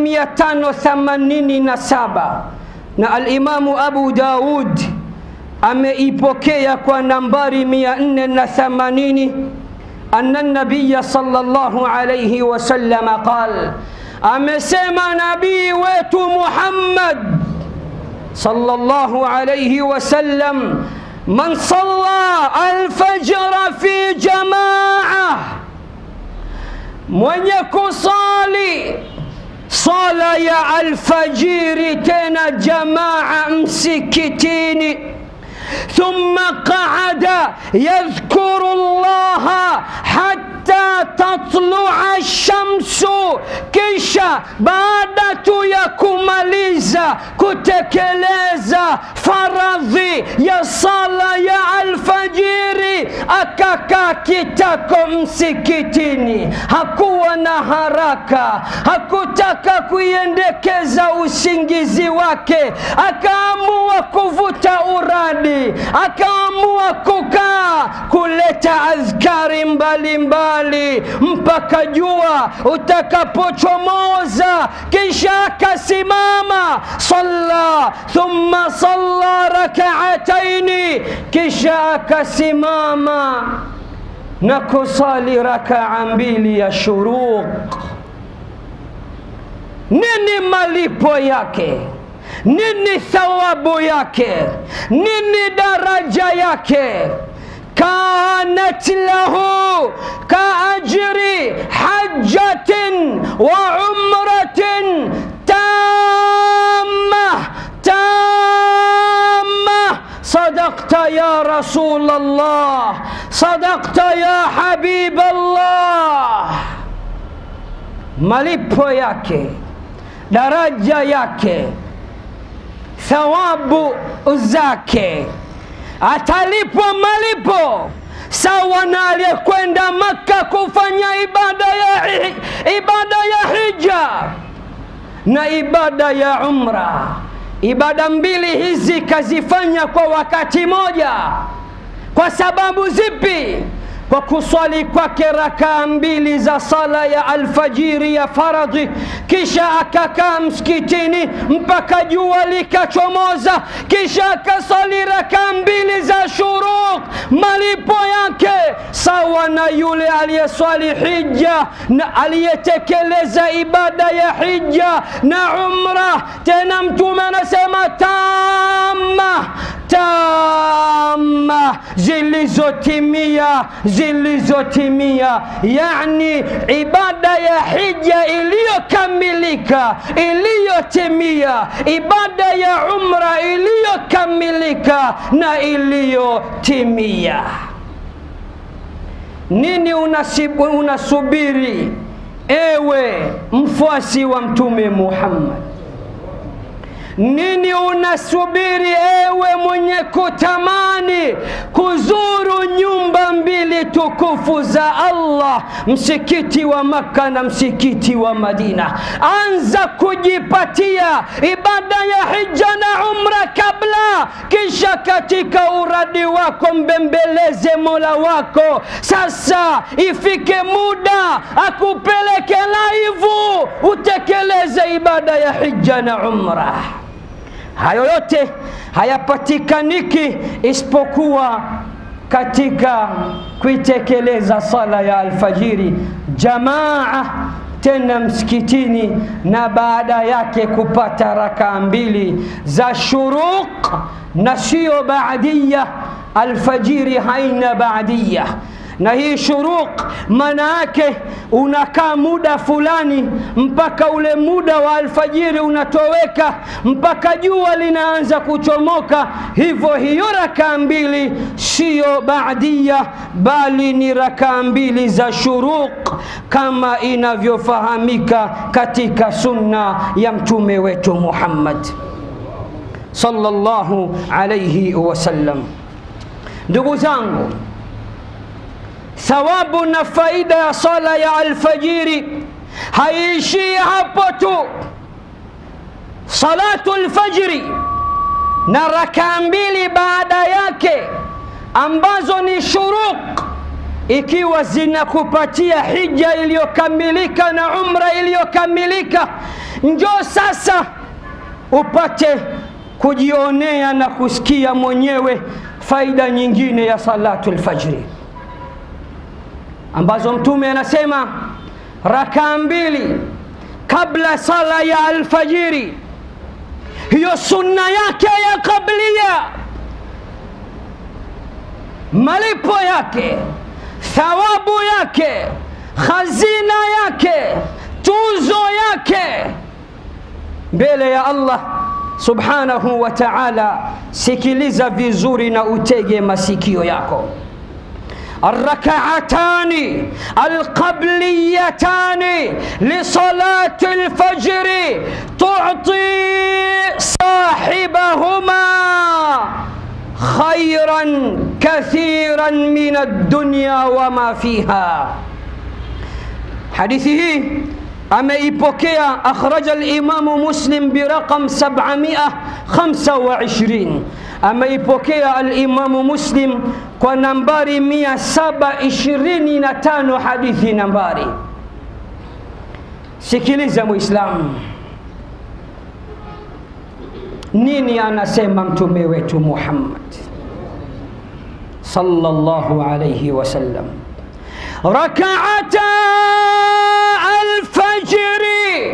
587 na alimamu Abu Daud ameipokea kwa nambari 480 أن النبي صلى الله عليه وسلم قال amesema nabii wetu Muhammad صلى الله عليه وسلم من صلى الفجر في جماعة mwenye kusali sala ya alfajiri tena jamaa msikitini ثم قعد يذكر الله حتى تطلع الشمس kisha baada tu ya kumaliza kutekeleza faradhi ya sala ya alfajiri akakaa kitako msikitini hakuwa na haraka hakutaka kuiendekeza usingizi wake akaamua kuvuta uradi akaamua kukaa kuleta adhkari mbalimbali mpaka jua utakapochomoza kisha akasimama salla thumma salla rakaataini kisha akasimama na kusali rakaa mbili ya shuruq nini malipo yake nini thawabu yake nini daraja yake كانت له كأجر حجة وعمرة تامة تامة sadakta ya rasul Allah, sadakta ya habib Allah. Malipo yake, daraja yake, thawabu zake, atalipwa malipo sawa na aliyekwenda Makka kufanya ibada ya, ibada ya hija na ibada ya umra. Ibada mbili hizi kazifanya kwa wakati moja. Kwa sababu zipi? Kwa kuswali kwake rakaa mbili za sala ya alfajiri ya faradhi, kisha akakaa msikitini mpaka jua likachomoza, kisha akaswali rakaa mbili za shuruq. Malipo yake sawa na yule aliyeswali hija na aliyetekeleza ibada ya hija na umra. Tena Mtume anasema tama tama, zilizotimia zilizotimia, yani ibada ya hija iliyokamilika iliyotimia, ibada ya umra iliyokamilika na iliyotimia. Nini unasibu, unasubiri ewe mfuasi wa Mtume Muhammad? Nini unasubiri ewe mwenye kutamani kuzuru nyumba mbili tukufu za Allah, msikiti wa Makka na msikiti wa Madina? Anza kujipatia ibada ya hija na umra kabla, kisha katika uradi wako mbembeleze Mola wako. Sasa ifike muda akupeleke laivu utekeleze ibada ya hija na umra. Hayo yote hayapatikaniki isipokuwa katika kuitekeleza sala ya alfajiri jamaa, tena msikitini, na baada yake kupata rakaa mbili za shuruq na sio baadia. Alfajiri haina baadia na hii shuruq maana yake unakaa muda fulani mpaka ule muda wa alfajiri unatoweka mpaka jua linaanza kuchomoka. Hivyo hiyo rakaa mbili siyo baadia, bali ni rakaa mbili za shuruq kama inavyofahamika katika sunna ya mtume wetu Muhammad sallallahu alayhi wasallam. Ndugu zangu, thawabu na faida ya sala ya alfajiri haiishii hapo tu. Salatu alfajiri na rakaa mbili baada yake ambazo ni shuruq, ikiwa zinakupatia hija iliyokamilika na umra iliyokamilika, njoo sasa upate kujionea na kusikia mwenyewe faida nyingine ya salatu alfajiri ambazo Mtume anasema rakaa mbili kabla sala ya alfajiri, hiyo sunna yake ya kablia, malipo yake, thawabu yake, khazina yake, tuzo yake mbele ya Allah subhanahu wa ta'ala. Sikiliza vizuri na utege masikio yako. الركعتان القبليتان لصلاة الفجر تعطي صاحبهما خيرا كثيرا من الدنيا وما فيها حديثه ameipokea akhraja al-Imamu Muslim biraqam 725 ameipokea al-Imamu Muslim kwa nambari 725 hadithi nambari. Sikiliza Muislamu, nini anasema mtume wetu Muhammad sallallahu alayhi wasallam, rakaata alfajri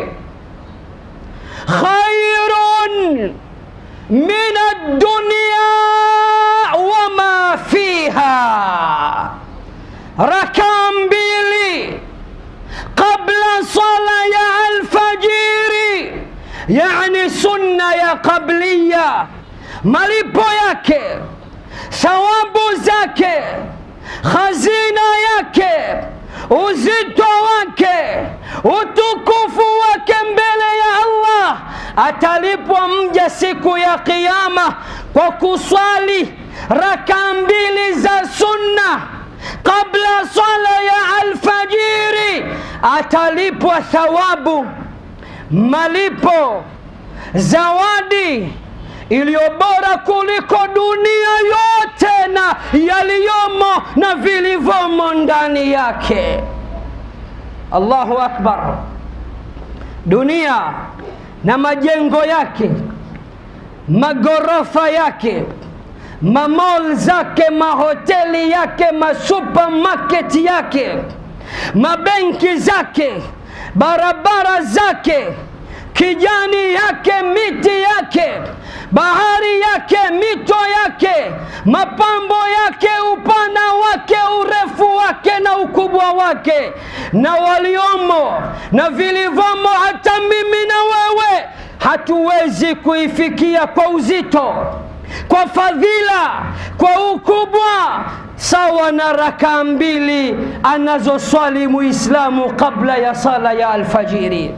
khairun min ad-dunya wama fiha, rakaa mbili qabla sala ya alfajiri, yani sunna ya qabliya, malipo yake thawabu zake khazina yake uzito wake utukufu wake mbele ya allah atalipwa mja siku ya qiama kwa kuswali raka mbili za sunna kabla swala ya alfajiri atalipwa thawabu malipo zawadi iliyo bora kuliko dunia yote na yaliyomo na vilivyomo ndani yake allahu akbar dunia na majengo yake magorofa yake mamol zake mahoteli yake masupermarket yake mabenki zake barabara zake kijani yake miti yake bahari yake mito yake mapambo yake upana wake urefu wake na ukubwa wake na waliomo na vilivyomo hata mimi na wewe hatuwezi kuifikia kwa uzito kwa fadhila kwa ukubwa sawa na rakaa mbili anazoswali muislamu kabla ya sala ya alfajiri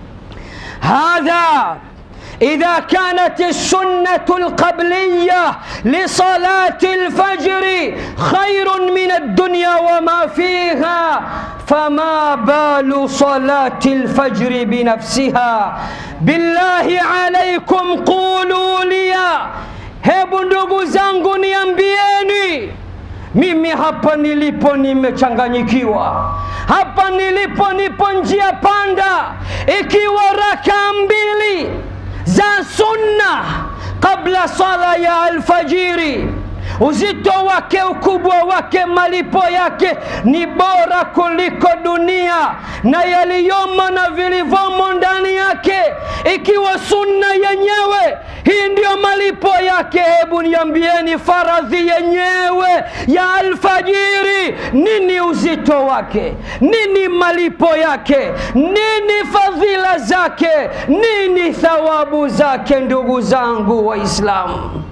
هذا إذا كانت السنة القبلية لصلاة الفجر خير من الدنيا وما فيها فما بال صلاة الفجر بنفسها بالله عليكم قولوا لي hebu ndugu zangu niambieni mimi hapa nilipo nimechanganyikiwa hapa nilipo nipo njia panda ikiwa raka mbili za sunna kabla sala ya alfajiri uzito wake ukubwa wake malipo yake ni bora kuliko dunia na yaliyomo na vilivyomo ndani yake ikiwa sunna yenyewe hii ndiyo malipo yake hebu niambieni faradhi yenyewe ya alfajiri nini uzito wake nini malipo yake nini fadhila zake nini thawabu zake ndugu zangu waislamu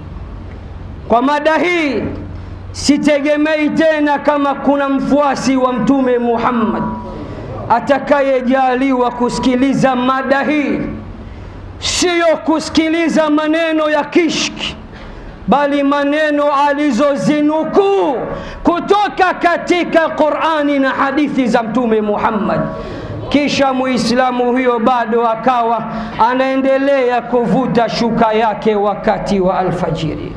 kwa mada hii sitegemei tena kama kuna mfuasi wa mtume muhammad atakayejaliwa kusikiliza mada hii siyo kusikiliza maneno ya kishki bali maneno alizozinukuu kutoka katika qurani na hadithi za mtume muhammad kisha muislamu huyo bado akawa anaendelea kuvuta shuka yake wakati wa alfajiri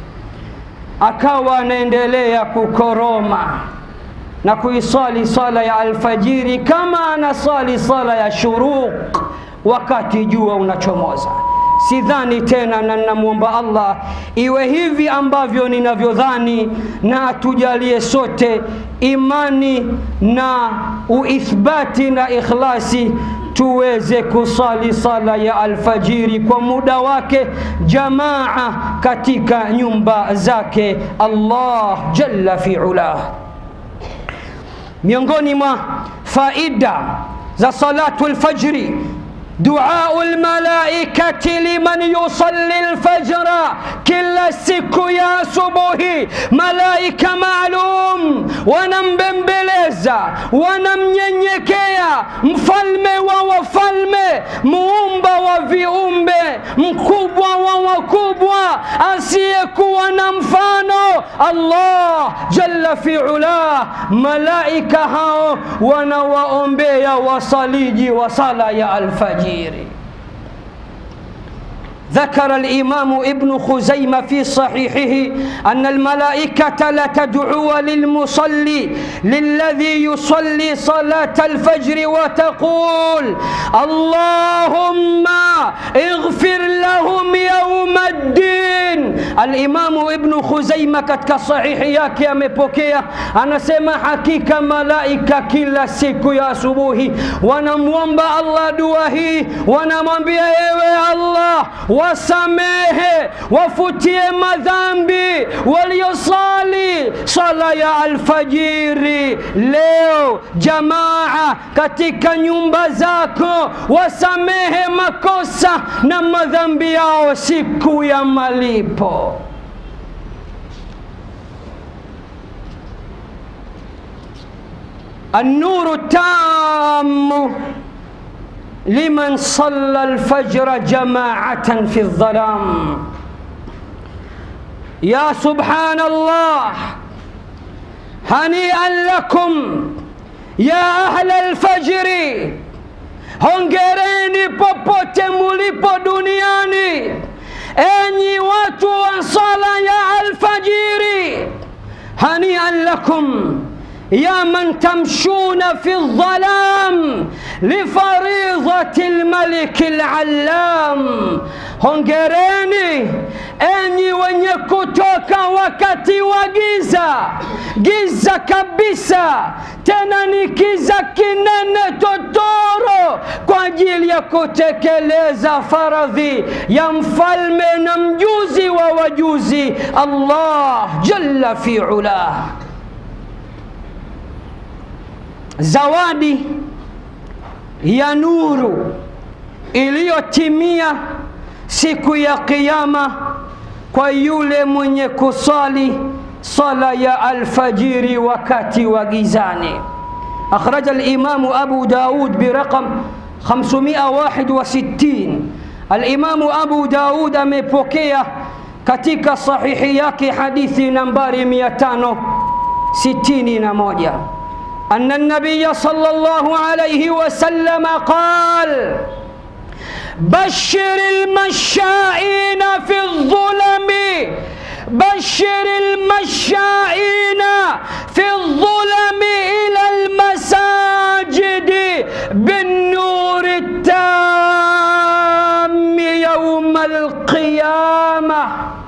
akawa anaendelea kukoroma na kuisali sala ya alfajiri kama anasali sala ya shuruq wakati jua unachomoza sidhani tena na namwomba allah iwe hivi ambavyo ninavyodhani na atujalie sote imani na uithbati na ikhlasi tuweze kusali sala ya alfajiri kwa muda wake jamaa katika nyumba zake allah jalla fi ulah miongoni mwa faida za salatu lfajri دعاء الملائكة لمن يصلي الفجر كلا siku ya asubuhi malaika maalum wanambembeleza wanamnyenyekea mfalme wa wafalme muumba wa viumbe mkubwa wa wakubwa asiyekuwa na mfano allah jalla fi ula malaika hao wanawaombea wasaliji wa sala ya alfajiri ذكر الإمام ابن خزيمة في صحيحه أن الملائكة لتدعو للمصلي للذي يصلي صلاة الفجر وتقول اللهم اغفر لهم يوم الدين الإمام ابن خزيمة katika sahihi yake amepokea anasema hakika malaika kila siku ya asubuhi wanamwomba Allah dua hii wanamwambia ewe Allah wasamehe wafutie madhambi waliosali sala ya alfajiri leo jamaa katika nyumba zako wasamehe makosa na madhambi yao siku ya malipo النور التام لمن صلى الفجر جماعة في الظلام يا سبحان الله هنيئا لكم يا أهل الفجر hongereni popote mulipo duniani enyi watu wa sala ya alfajiri hanian lakum يا من تمشون في الظلام لفريضة الملك العلام hongereni enyi wenye kutoka wakati wa giza giza kabisa tena ni kiza kinene totoro kwa ajili ya kutekeleza faradhi ya mfalme na mjuzi wa wajuzi allah jalla fi ulah zawadi ya nuru iliyotimia siku ya kiyama kwa yule mwenye kusali sala ya alfajiri wakati wa gizani akhraja alimamu abu daud biraqam 561 alimamu abu daud amepokea katika sahihi yake hadithi nambari 561 أن النبي صلى الله عليه وسلم قال بشر المشائين في الظلم بشر المشائين في الظلم إلى المساجد بالنور التام يوم القيامة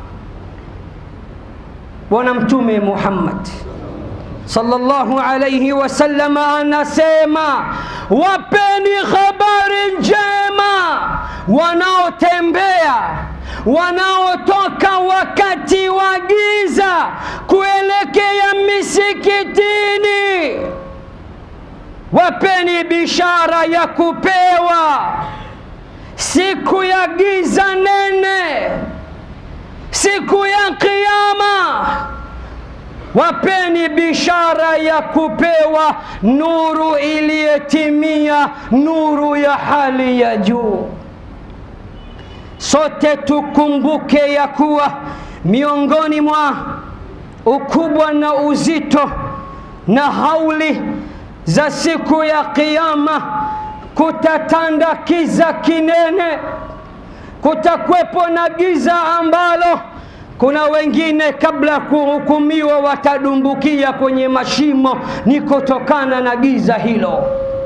ونمتم محمد sallallahu alayhi wasallam anasema wapeni habari njema wanaotembea wanaotoka wakati wa giza kuelekea misikitini wapeni bishara ya kupewa siku ya giza nene siku ya kiyama wapeni bishara ya kupewa nuru iliyetimia nuru ya hali ya juu sote tukumbuke ya kuwa miongoni mwa ukubwa na uzito na hauli za siku ya kiyama kutatanda kiza kinene kutakwepo na giza ambalo kuna wengine kabla ya kuhukumiwa watadumbukia kwenye mashimo ni kutokana na giza hilo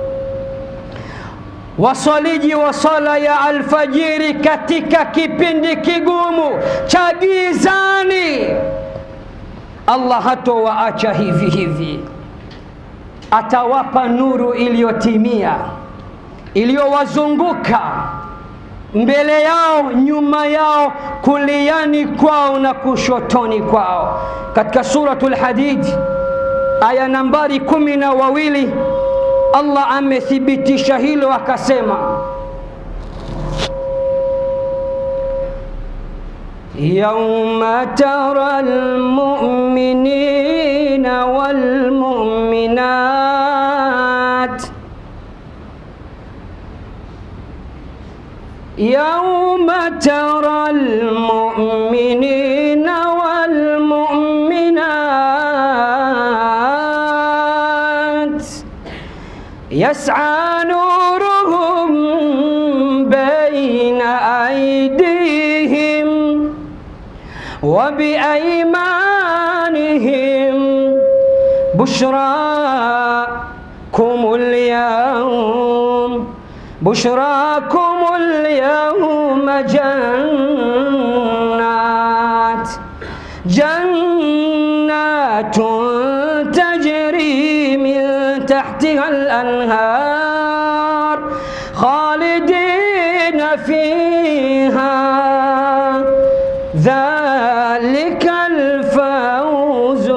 waswaliji wa sala ya alfajiri katika kipindi kigumu cha gizani allah hatowaacha hivi hivi atawapa nuru iliyotimia iliyowazunguka mbele yao nyuma yao kuliani kwao na kushotoni kwao katika suratul hadid aya nambari kumi na wawili allah amethibitisha hilo akasema يوم ترى المؤمنين والمؤمنات يوم ترى المؤمنين والمؤمنات يسعى نورهم بين أيديهم وبأيمانهم بشراكم اليوم بشراكم اليوم جنات جنات تجري من تحتها الأنهار خالدين فيها ذلك الفوز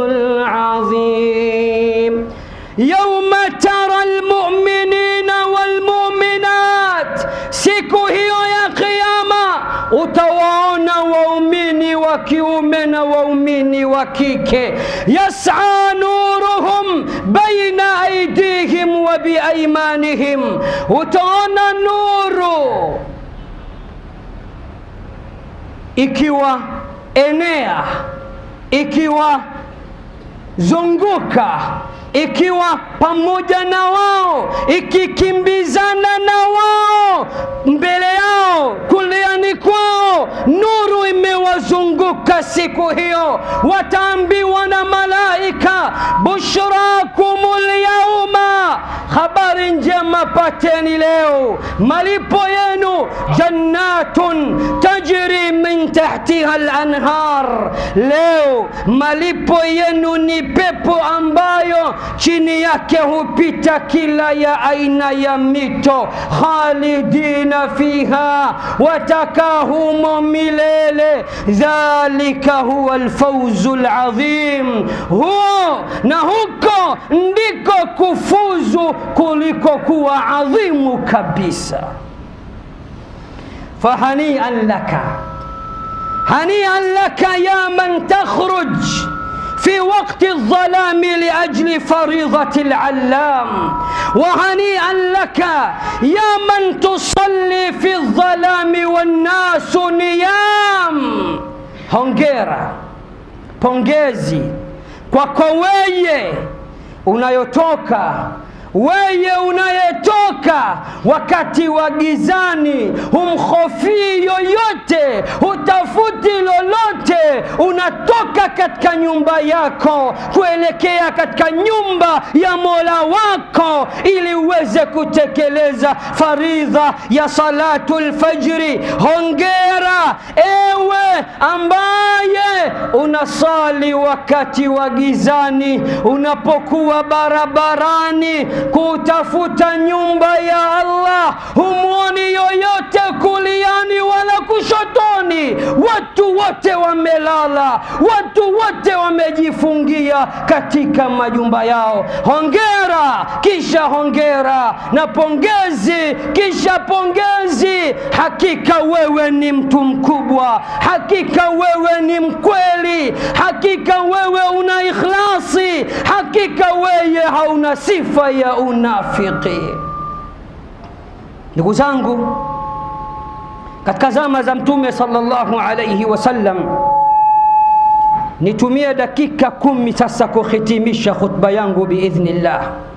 العظيم يوم ترى المؤمنين والمؤمنات siku hiyo ya kiyama utawaona waumini wa kiume na waumini wa kike yasa nuruhum baina aidihim wa biaimanihim, utaona nuru ikiwa enea, ikiwa zunguka ikiwa pamoja na wao, ikikimbizana na wao, mbele yao, kuliani kwao, nuru imewazunguka siku hiyo. Wataambiwa na malaika, bushrakumul yauma, habari njema pateni leo, malipo yenu jannatun tajri min tahtiha al-anhar, leo malipo yenu ni pepo ambayo chini yake hupita kila ya aina ya mito, khalidina fiha, watakaa humo milele. Dhalika huwa alfauzu ladhim, huo na huko ndiko kufuzu kuliko kuwa adhimu kabisa. Fahanian laka, hanian laka ya man takhruj في وقت الظلام لأجل فريضة العلام وهنيئا لك يا من تصلي في الظلام والناس نيام hongera pongezi kwako weye unayotoka weye unayetoka wakati wa gizani, humhofii yoyote, hutafuti lolote, unatoka katika nyumba yako kuelekea katika nyumba ya Mola wako ili uweze kutekeleza faridha ya salatu lfajri. Hongera ewe ambaye unasali wakati wa gizani, unapokuwa barabarani kutafuta nyumba ya Allah, humwoni yoyote kuliani wala kushotoni, watu wote wamelala, watu wote wamejifungia katika majumba yao. Hongera kisha hongera na pongezi kisha pongezi. Hakika wewe ni mtu mkubwa, hakika wewe ni mkweli, hakika wewe una ikhlasi, hakika wewe hauna sifa ya unafiki. Ndugu zangu, katika zama za Mtume sallallahu alayhi wasallam, nitumie dakika kumi sasa kuhitimisha khutba yangu biidhnillah,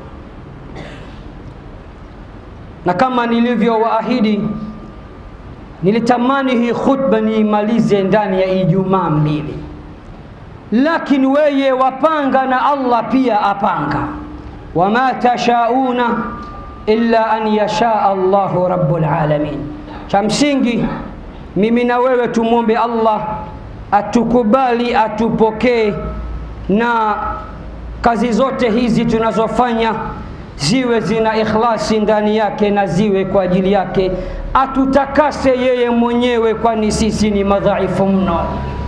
na kama nilivyowaahidi, nilitamani hii khutba niimalize ndani ya Ijumaa mbili, lakini weye wapanga na Allah pia apanga wama tashauna illa an yashaa Allahu rabbul alamin. Cha msingi mimi na wewe tumwombe Allah atukubali, atupokee, na kazi zote hizi tunazofanya ziwe zina ikhlasi ndani yake na ziwe kwa ajili yake, atutakase yeye mwenyewe, kwani sisi ni madhaifu mno.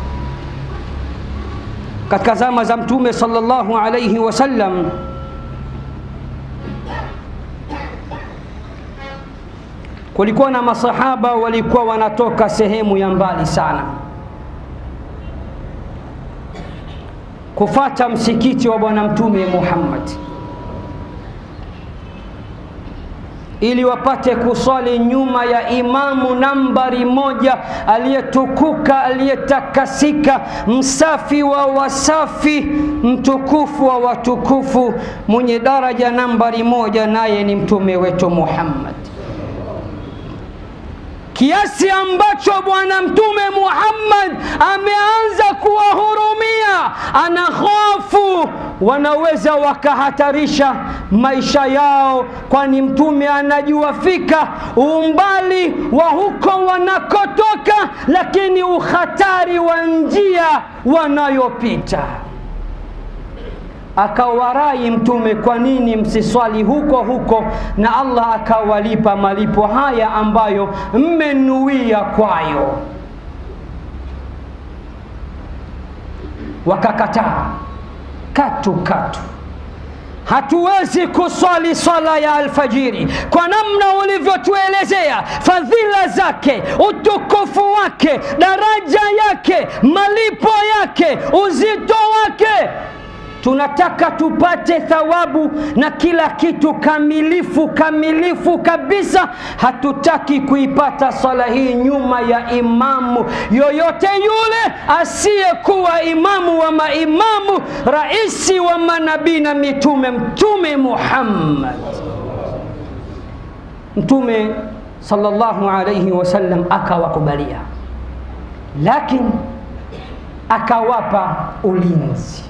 Katika zama za Mtume sallallahu alayhi wasallam kulikuwa na masahaba walikuwa wanatoka sehemu ya mbali sana kufata msikiti wa bwana mtume Muhammad ili wapate kuswali nyuma ya imamu nambari moja aliyetukuka aliyetakasika msafi wa wasafi mtukufu wa watukufu mwenye daraja nambari moja naye ni mtume wetu Muhammad kiasi ambacho bwana mtume Muhammad ameanza kuwahurumia, ana hofu wanaweza wakahatarisha maisha yao, kwani mtume anajua fika umbali wa huko wanakotoka, lakini uhatari wa njia wanayopita akawarai mtume, kwa nini msiswali huko huko? Na Allah akawalipa malipo haya ambayo mmenuia kwayo. Wakakataa katu katu, hatuwezi kuswali swala ya alfajiri kwa namna ulivyotuelezea fadhila zake, utukufu wake, daraja yake, malipo yake, uzito wake tunataka tupate thawabu na kila kitu kamilifu kamilifu kabisa. Hatutaki kuipata swala hii nyuma ya imamu yoyote yule asiyekuwa imamu wa maimamu, raisi wa manabii na mitume, Mtume Muhammad. Mtume sallallahu alayhi wasallam akawakubalia, lakini akawapa ulinzi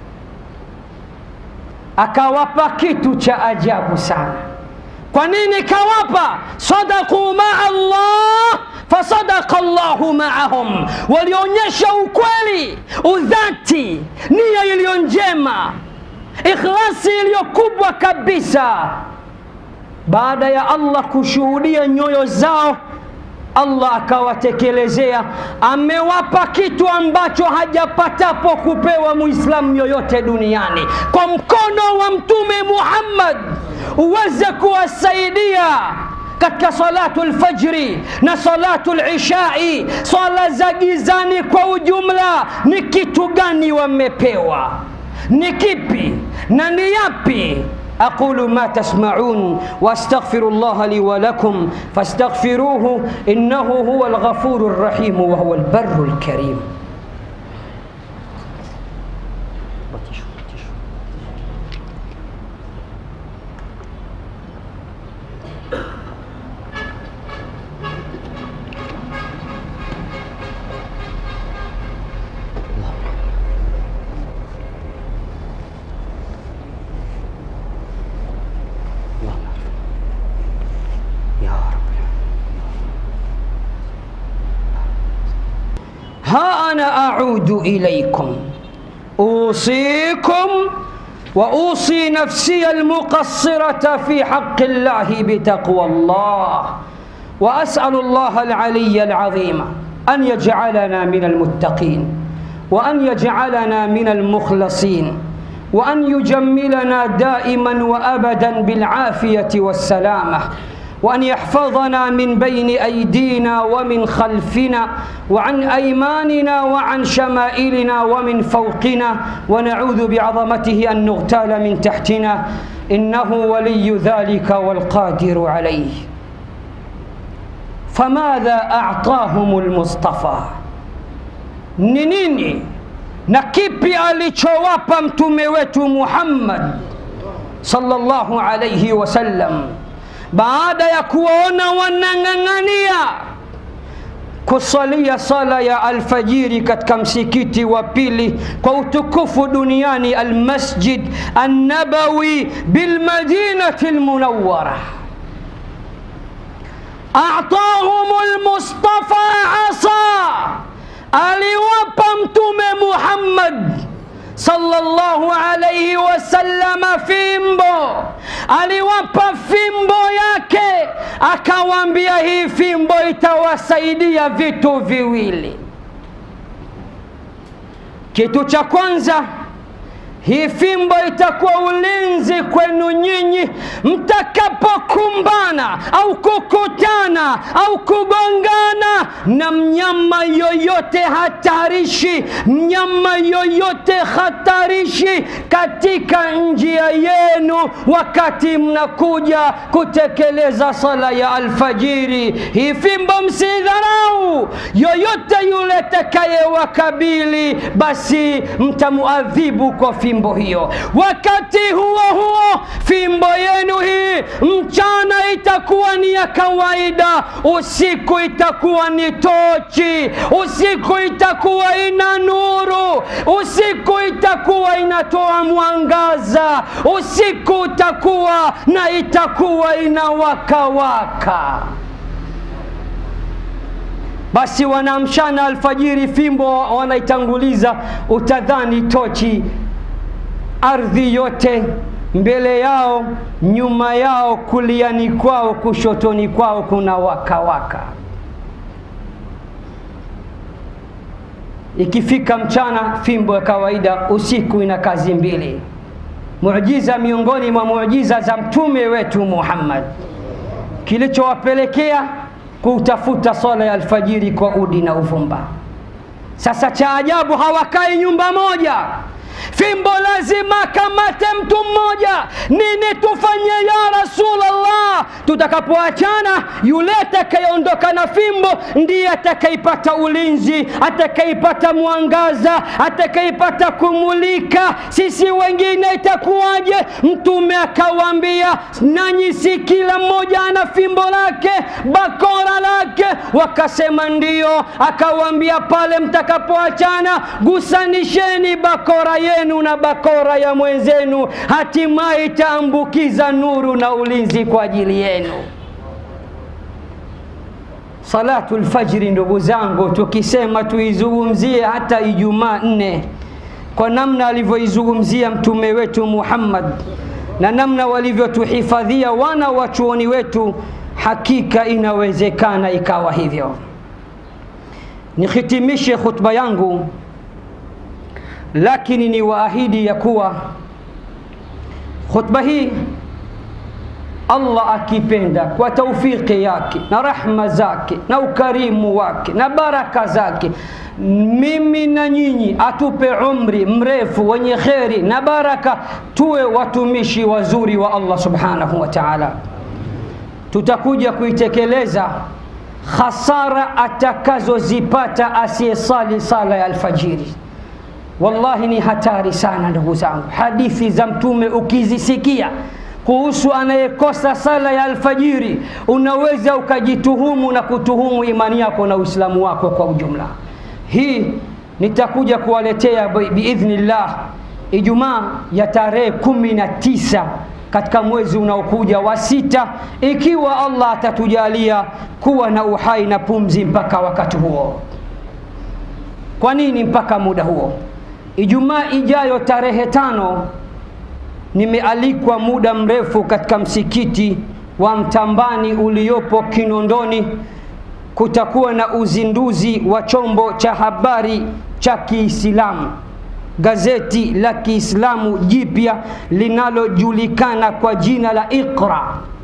akawapa kitu cha ajabu sana. Kwa nini kawapa? sadaqu maa Allah fasadaqa Allahu maahum, walionyesha ukweli, udhati, nia iliyo njema, ikhlasi iliyo kubwa kabisa. Baada ya Allah kushuhudia nyoyo zao Allah akawatekelezea, amewapa kitu ambacho hajapatapo kupewa muislamu yoyote duniani, kwa mkono wa Mtume Muhammad uweze kuwasaidia katika salatu lfajri na salatu lishai, swala za gizani kwa ujumla. Ni kitu gani wamepewa? Ni kipi na ni yapi? أقول ما تسمعون وأستغفر الله لي ولكم فاستغفروه إنه هو الغفور الرحيم وهو البر الكريم ها أنا أعود إليكم أوصيكم وأوصي نفسي المقصرة في حق الله بتقوى الله وأسأل الله العلي العظيم أن يجعلنا من المتقين وأن يجعلنا من المخلصين وأن يجملنا دائما وأبدا بالعافية والسلامة وأن يحفظنا من بين أيدينا ومن خلفنا وعن أيماننا وعن شمائلنا ومن فوقنا ونعوذ بعظمته أن نغتال من تحتنا إنه ولي ذلك والقادر عليه فماذا أعطاهم المصطفى نيني na kipi alichowapa mtume wetu Muhammad sallallahu alayhi wasallam baada ya kuwaona wanang'ang'ania kusalia sala ya alfajiri katika msikiti wa pili kwa utukufu duniani almasjid annabawi bilmadinati almunawwara atahum almustafa asa aliwapa mtume Muhammad sallallahu alayhi wasallama fimbo, aliwapa fimbo yake, akawaambia hii fimbo itawasaidia vitu viwili. Kitu cha kwanza hii fimbo itakuwa ulinzi kwenu nyinyi mtakapokumbana au kukutana au kugongana na mnyama yoyote hatarishi, mnyama yoyote hatarishi katika njia yenu, wakati mnakuja kutekeleza sala ya alfajiri. Hii fimbo msidharau, yoyote yule atakayewakabili, basi mtamuadhibu kwa fimbo fimbo hiyo. Wakati huo huo, fimbo yenu hii mchana itakuwa ni ya kawaida, usiku itakuwa ni tochi, usiku itakuwa ina nuru, usiku itakuwa inatoa mwangaza, usiku utakuwa na itakuwa inawakawaka waka. Basi wanaamshana alfajiri, fimbo wanaitanguliza, utadhani tochi ardhi yote mbele yao, nyuma yao, kuliani kwao, kushotoni kwao kuna wakawaka waka. Ikifika mchana fimbo ya kawaida, usiku ina kazi mbili. Muujiza miongoni mwa muujiza za mtume wetu Muhammad, kilichowapelekea kutafuta swala ya alfajiri kwa udi na uvumba. Sasa cha ajabu, hawakai nyumba moja fimbo lazima kamate mtu mmoja nini tufanye ya rasulllah tutakapoachana yule atakayeondoka na fimbo ndiye atakaipata ulinzi atakaipata mwangaza atakaipata kumulika sisi wengine itakuwaje mtume akawaambia nanyi si kila mmoja ana fimbo lake bakora lake wakasema ndio akawaambia pale mtakapoachana gusanisheni bakora yenu na bakora ya mwenzenu hatimaye itaambukiza nuru na ulinzi kwa ajili yenu salatu lfajri ndugu zangu tukisema tuizungumzie hata ijumaa nne kwa namna alivyoizungumzia mtume wetu muhammad na namna walivyotuhifadhia wana wa chuoni wetu hakika inawezekana ikawa hivyo nihitimishe khutba yangu lakini ni waahidi ya kuwa khutba hii allah akipenda kwa taufiki yake na rahma zake na ukarimu wake na baraka zake mimi na nyinyi atupe umri mrefu wenye kheri na baraka tuwe watumishi wazuri wa allah subhanahu wa taala tutakuja kuitekeleza khasara atakazozipata asiyesali sala ya alfajiri wallahi ni hatari sana ndugu zangu hadithi za mtume ukizisikia kuhusu anayekosa sala ya alfajiri unaweza ukajituhumu na kutuhumu imani yako na uislamu wako kwa ujumla hii nitakuja kuwaletea biidhnillah ijumaa ya tarehe kumi na tisa katika mwezi unaokuja wa sita ikiwa allah atatujalia kuwa na uhai na pumzi mpaka wakati huo kwa nini mpaka muda huo ijumaa ijayo tarehe tano nimealikwa muda mrefu katika msikiti wa mtambani uliopo kinondoni kutakuwa na uzinduzi wa chombo cha habari cha kiislamu gazeti la kiislamu jipya linalojulikana kwa jina la iqra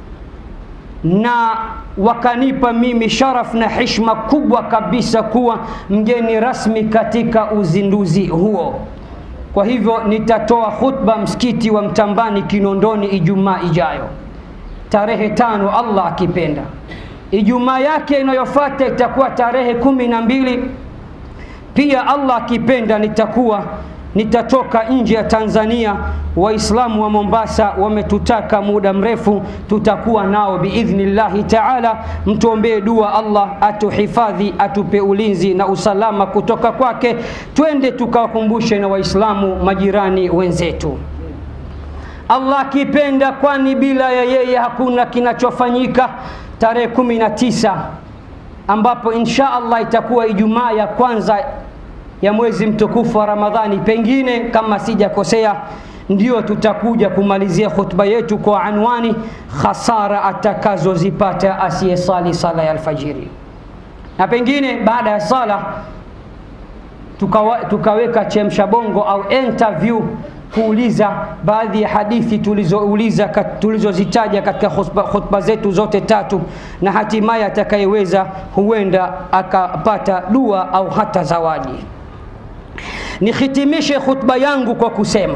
na wakanipa mimi sharaf na heshima kubwa kabisa kuwa mgeni rasmi katika uzinduzi huo kwa hivyo nitatoa khutba msikiti wa mtambani kinondoni ijumaa ijayo tarehe tano allah akipenda ijumaa yake inayofata itakuwa tarehe kumi na mbili pia allah akipenda nitakuwa nitatoka nje ya tanzania waislamu wa mombasa wametutaka muda mrefu tutakuwa nao biidhnillahi taala mtuombee dua allah atuhifadhi atupe ulinzi na usalama kutoka kwake twende tukawakumbushe na waislamu majirani wenzetu allah akipenda kwani bila ya yeye hakuna kinachofanyika tarehe kumi na tisa ambapo insha allah itakuwa ijumaa ya kwanza ya mwezi mtukufu wa ramadhani pengine kama sijakosea ndio tutakuja kumalizia khutba yetu kwa anwani khasara atakazozipata asiyesali sala ya alfajiri na pengine baada ya sala tukawa, tukaweka chemsha bongo au interview kuuliza baadhi ya hadithi tulizouliza tulizozitaja katika khutba, khutba zetu zote tatu na hatimaye atakayeweza huenda akapata dua au hata zawadi nihitimishe khutba yangu kwa kusema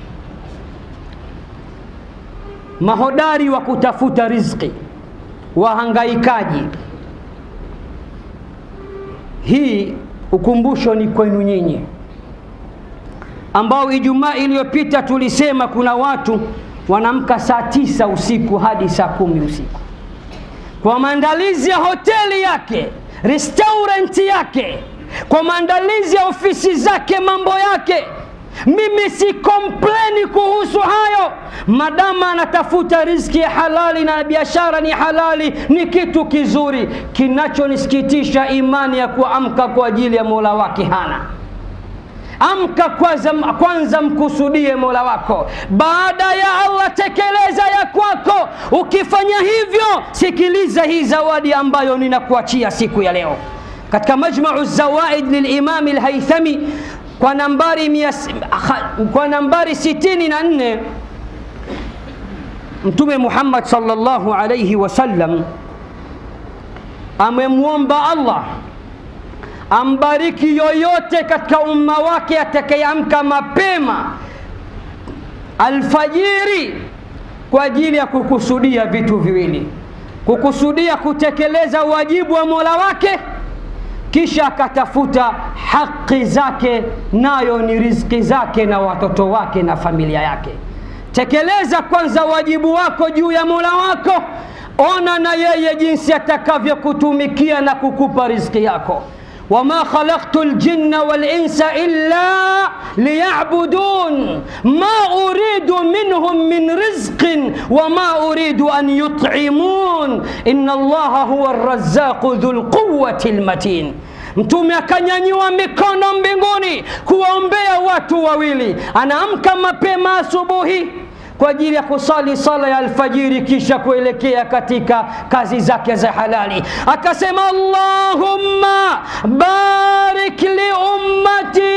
mahodari wa kutafuta riziki wahangaikaji hii ukumbusho ni kwenu nyinyi ambao ijumaa iliyopita tulisema kuna watu wanamka saa tisa usiku hadi saa kumi usiku kwa maandalizi ya hoteli yake restaurant yake kwa maandalizi ya ofisi zake mambo yake mimi si kompleni kuhusu hayo madama anatafuta riziki ya halali na biashara ni halali ni kitu kizuri kinachonisikitisha imani ya kuamka kwa ajili ya mola wake hana amka kwanza, kwanza mkusudie mola wako baada ya allah tekeleza ya kwako ukifanya hivyo sikiliza hii zawadi ambayo ninakuachia siku ya leo katika majmau zawaid lilimami lhaithami kwa nambari, mias, kwa nambari 64 mtume muhammad salllahu alaihi wasallam amemwomba allah ambariki yoyote katika umma wake atakayeamka mapema alfajiri kwa ajili ya kukusudia vitu viwili kukusudia kutekeleza wajibu wa mola wake kisha akatafuta haki zake nayo ni riziki zake na watoto wake na familia yake tekeleza kwanza wajibu wako juu ya mola wako ona na yeye jinsi atakavyokutumikia na kukupa riziki yako wama khalaqtu ljinna walinsa illa liyabudun ma uridu minhum min rizqin wama uridu an yut'imun inna allaha huwa arrazzaqu dhu lquwati lmatin mtume akanyanyua mikono mbinguni kuwaombea watu wawili anaamka mapema asubuhi kwa ajili ya kusali sala ya alfajiri kisha kuelekea katika kazi zake za halali akasema allahumma barik liummati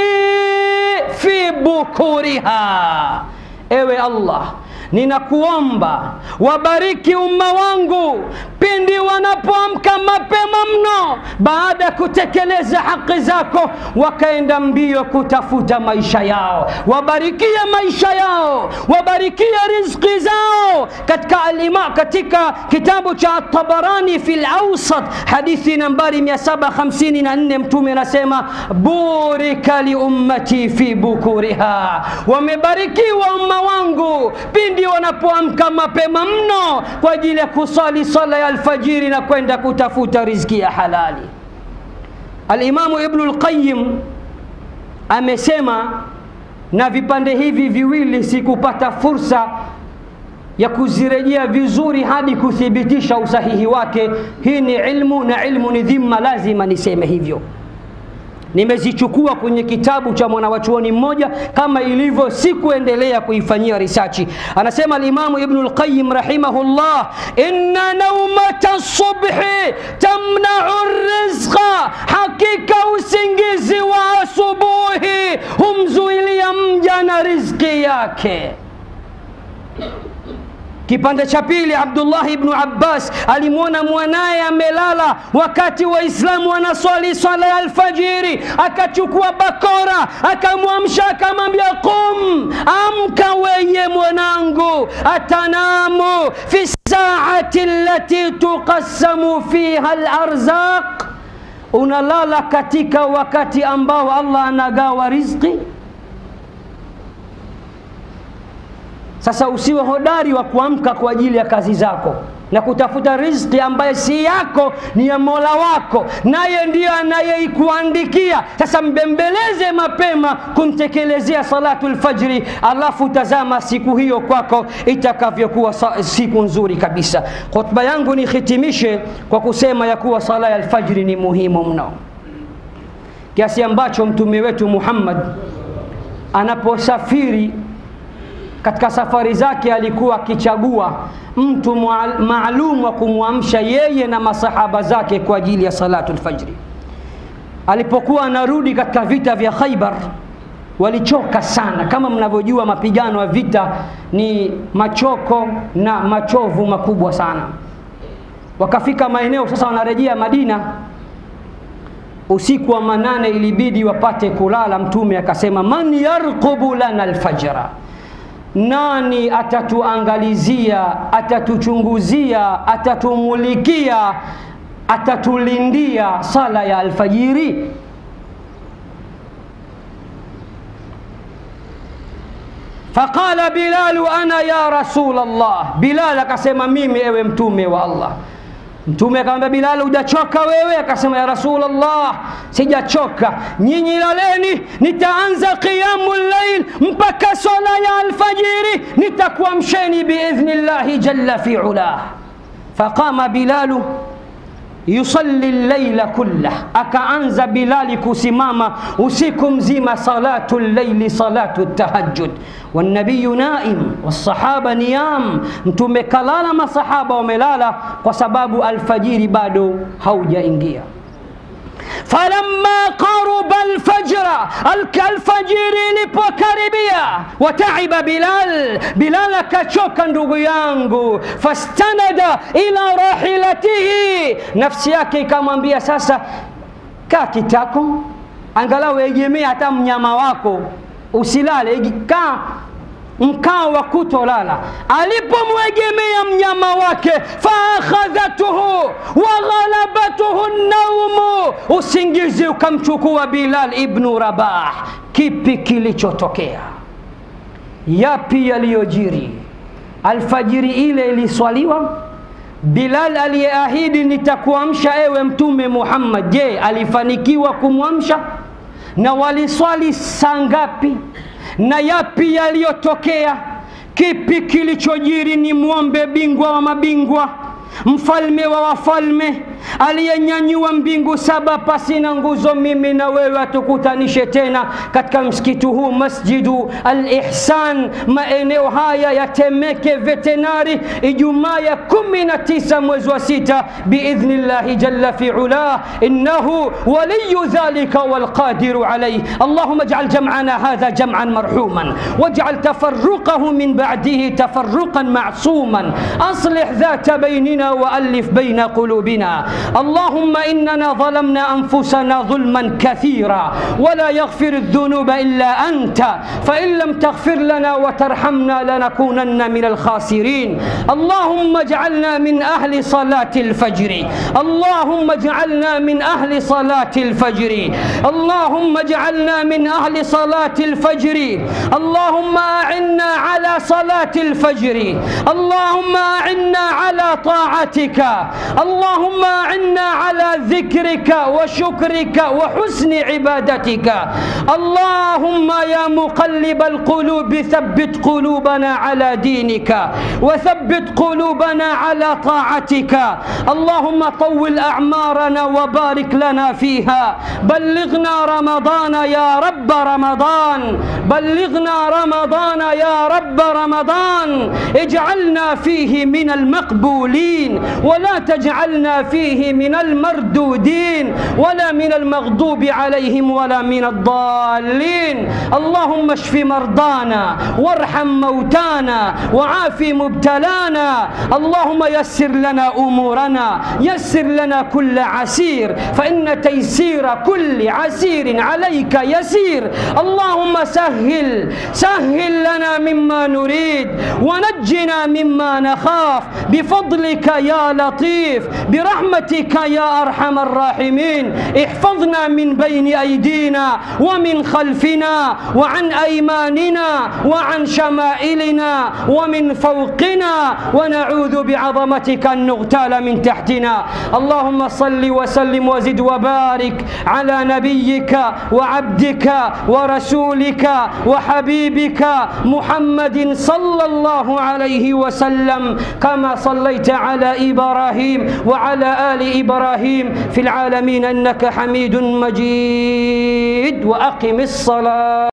fi bukuriha ewe allah ninakuomba wabariki umma wangu pindi wanapoamka mapema mno baada ya kutekeleza haki zako wakaenda mbio kutafuta maisha yao wabarikie maisha yao wabarikie rizqi zao katika alima katika kitabu cha tabarani fi lausat hadithi nambari 754 mtume anasema burika liummati fi bukuriha wamebarikiwa umma wangu pindi wanapoamka mapema mno kwa ajili ya kusali sala ya alfajiri na kwenda kutafuta riziki ya halali alimamu ibnu lqayim amesema na vipande hivi viwili sikupata fursa ya kuzirejea vizuri hadi kuthibitisha usahihi wake hii ni ilmu na ilmu ni dhima lazima niseme hivyo nimezichukua kwenye kitabu cha mwanawachuoni mmoja kama ilivyo sikuendelea kuifanyia risachi anasema alimamu ibnu lqayim rahimahullah inna naumata subhi tamnau rizqa hakika usingizi wa asubuhi humzuilia mja na rizki yake kipande cha pili abdullahi ibnu abbas alimwona mwanaye amelala wakati waislamu wanaswali swala ya alfajiri akachukua bakora akamwamsha akamwambia qum amka weye mwanangu atanamu fi saati lati tuqassamu fiha larzaq unalala katika wakati ambao allah anagawa rizqi sasa usiwe hodari wa kuamka kwa ajili ya kazi zako na kutafuta riziki ambaye si yako ni ya mola wako naye ndiyo anayeikuandikia sasa mbembeleze mapema kumtekelezea salatu lfajri alafu tazama siku hiyo kwako itakavyokuwa siku nzuri kabisa khutba yangu nihitimishe kwa kusema ya kuwa sala ya alfajri ni muhimu mno kiasi ambacho mtume wetu muhammad anaposafiri katika safari zake alikuwa akichagua mtu maalum wa kumwamsha yeye na masahaba zake kwa ajili ya salatu lfajri alipokuwa anarudi katika vita vya khaibar walichoka sana kama mnavyojua mapigano ya vita ni machoko na machovu makubwa sana wakafika maeneo sasa wanarejea madina usiku wa manane ilibidi wapate kulala mtume akasema man yarqubu lana alfajra nani atatuangalizia atatuchunguzia atatumulikia atatulindia sala ya alfajiri faqala bilalu ana ya rasul allah bilal akasema mimi ewe mtume wa allah mtume akamwambia bilal hujachoka wewe akasema ya rasul allah sijachoka nyinyi laleni nitaanza qiyamu llail mpaka swala ya alfajiri nitakuamsheni biidhni llahi jalla fi ulah faqama bilalu yusalli llaila kullah akaanza bilali kusimama usiku mzima salatu llaili salatu tahajjud والنبي نائم والصحابة نيام mtume kalala masahaba wamelala kwa sababu alfajiri bado haujaingia falamma qaruba alfajra alfajiri ilipokaribia wataiba bilal bilal akachoka ndugu yangu fastanada ila rahilatihi nafsi yake ikamwambia sasa kaa kitako angalau egemee hata mnyama wako usilale kaa mkao wa kutolala alipomwegemea mnyama wake faakhadhatuhu waghalabatuhu naumu usingizi ukamchukua bilal ibnu rabah kipi kilichotokea yapi yaliyojiri alfajiri ile iliswaliwa bilal aliyeahidi nitakuamsha ewe mtume muhammad je alifanikiwa kumwamsha na waliswali saa ngapi na yapi yaliyotokea kipi kilichojiri ni mwombe bingwa wa mabingwa mfalme wa wafalme aliyenyanyua mbingu saba pasina nguzo mimi na wewe atukutanishe tena katika msikiti huu masjidu al-ihsan maeneo haya ya temeke vetenari ijumaa ya kumi na tisa mwezi wa sita biidhnillahi jalla fi ulah innahu waliyu dhalika walqadiru alayh allahuma ij'al jam'ana hadha jam'an marhuman waj'al tafarruqahu min ba'dihi tafarruqan ma'suman aslih dhata baynina وألف بين قلوبنا اللهم إننا ظلمنا أنفسنا ظلما كثيرا ولا يغفر الذنوب إلا أنت فإن لم تغفر لنا وترحمنا لنكونن من الخاسرين اللهم اجعلنا من أهل صلاة الفجر اللهم اجعلنا من أهل صلاة الفجر اللهم اجعلنا من أهل صلاة الفجر اللهم أعنا على صلاة الفجر اللهم أعنا على طاعتك اللهم أعنا على ذكرك وشكرك وحسن عبادتك اللهم يا مقلب القلوب ثبت قلوبنا على دينك وثبت قلوبنا على طاعتك اللهم طول أعمارنا وبارك لنا فيها بلغنا رمضان يا رب رمضان بلغنا رمضان يا رب رمضان اجعلنا فيه من المقبولين ولا تجعلنا فيه من المردودين ولا من المغضوب عليهم ولا من الضالين اللهم اشف مرضانا وارحم موتانا وعاف مبتلانا اللهم يسر لنا امورنا يسر لنا كل عسير فان تيسير كل عسير عليك يسير اللهم سهل سهل لنا مما نريد ونجنا مما نخاف بفضلك يا لطيف برحمتك يا ارحم الراحمين احفظنا من بين ايدينا ومن خلفنا وعن ايماننا وعن شمائلنا ومن فوقنا ونعوذ بعظمتك ان نغتال من تحتنا اللهم صل وسلم وزد وبارك على نبيك وعبدك ورسولك وحبيبك محمد صلى الله عليه وسلم كما صليت على ابراهيم وعلى ال ابراهيم في العالمين انك حميد مجيد واقم الصلاه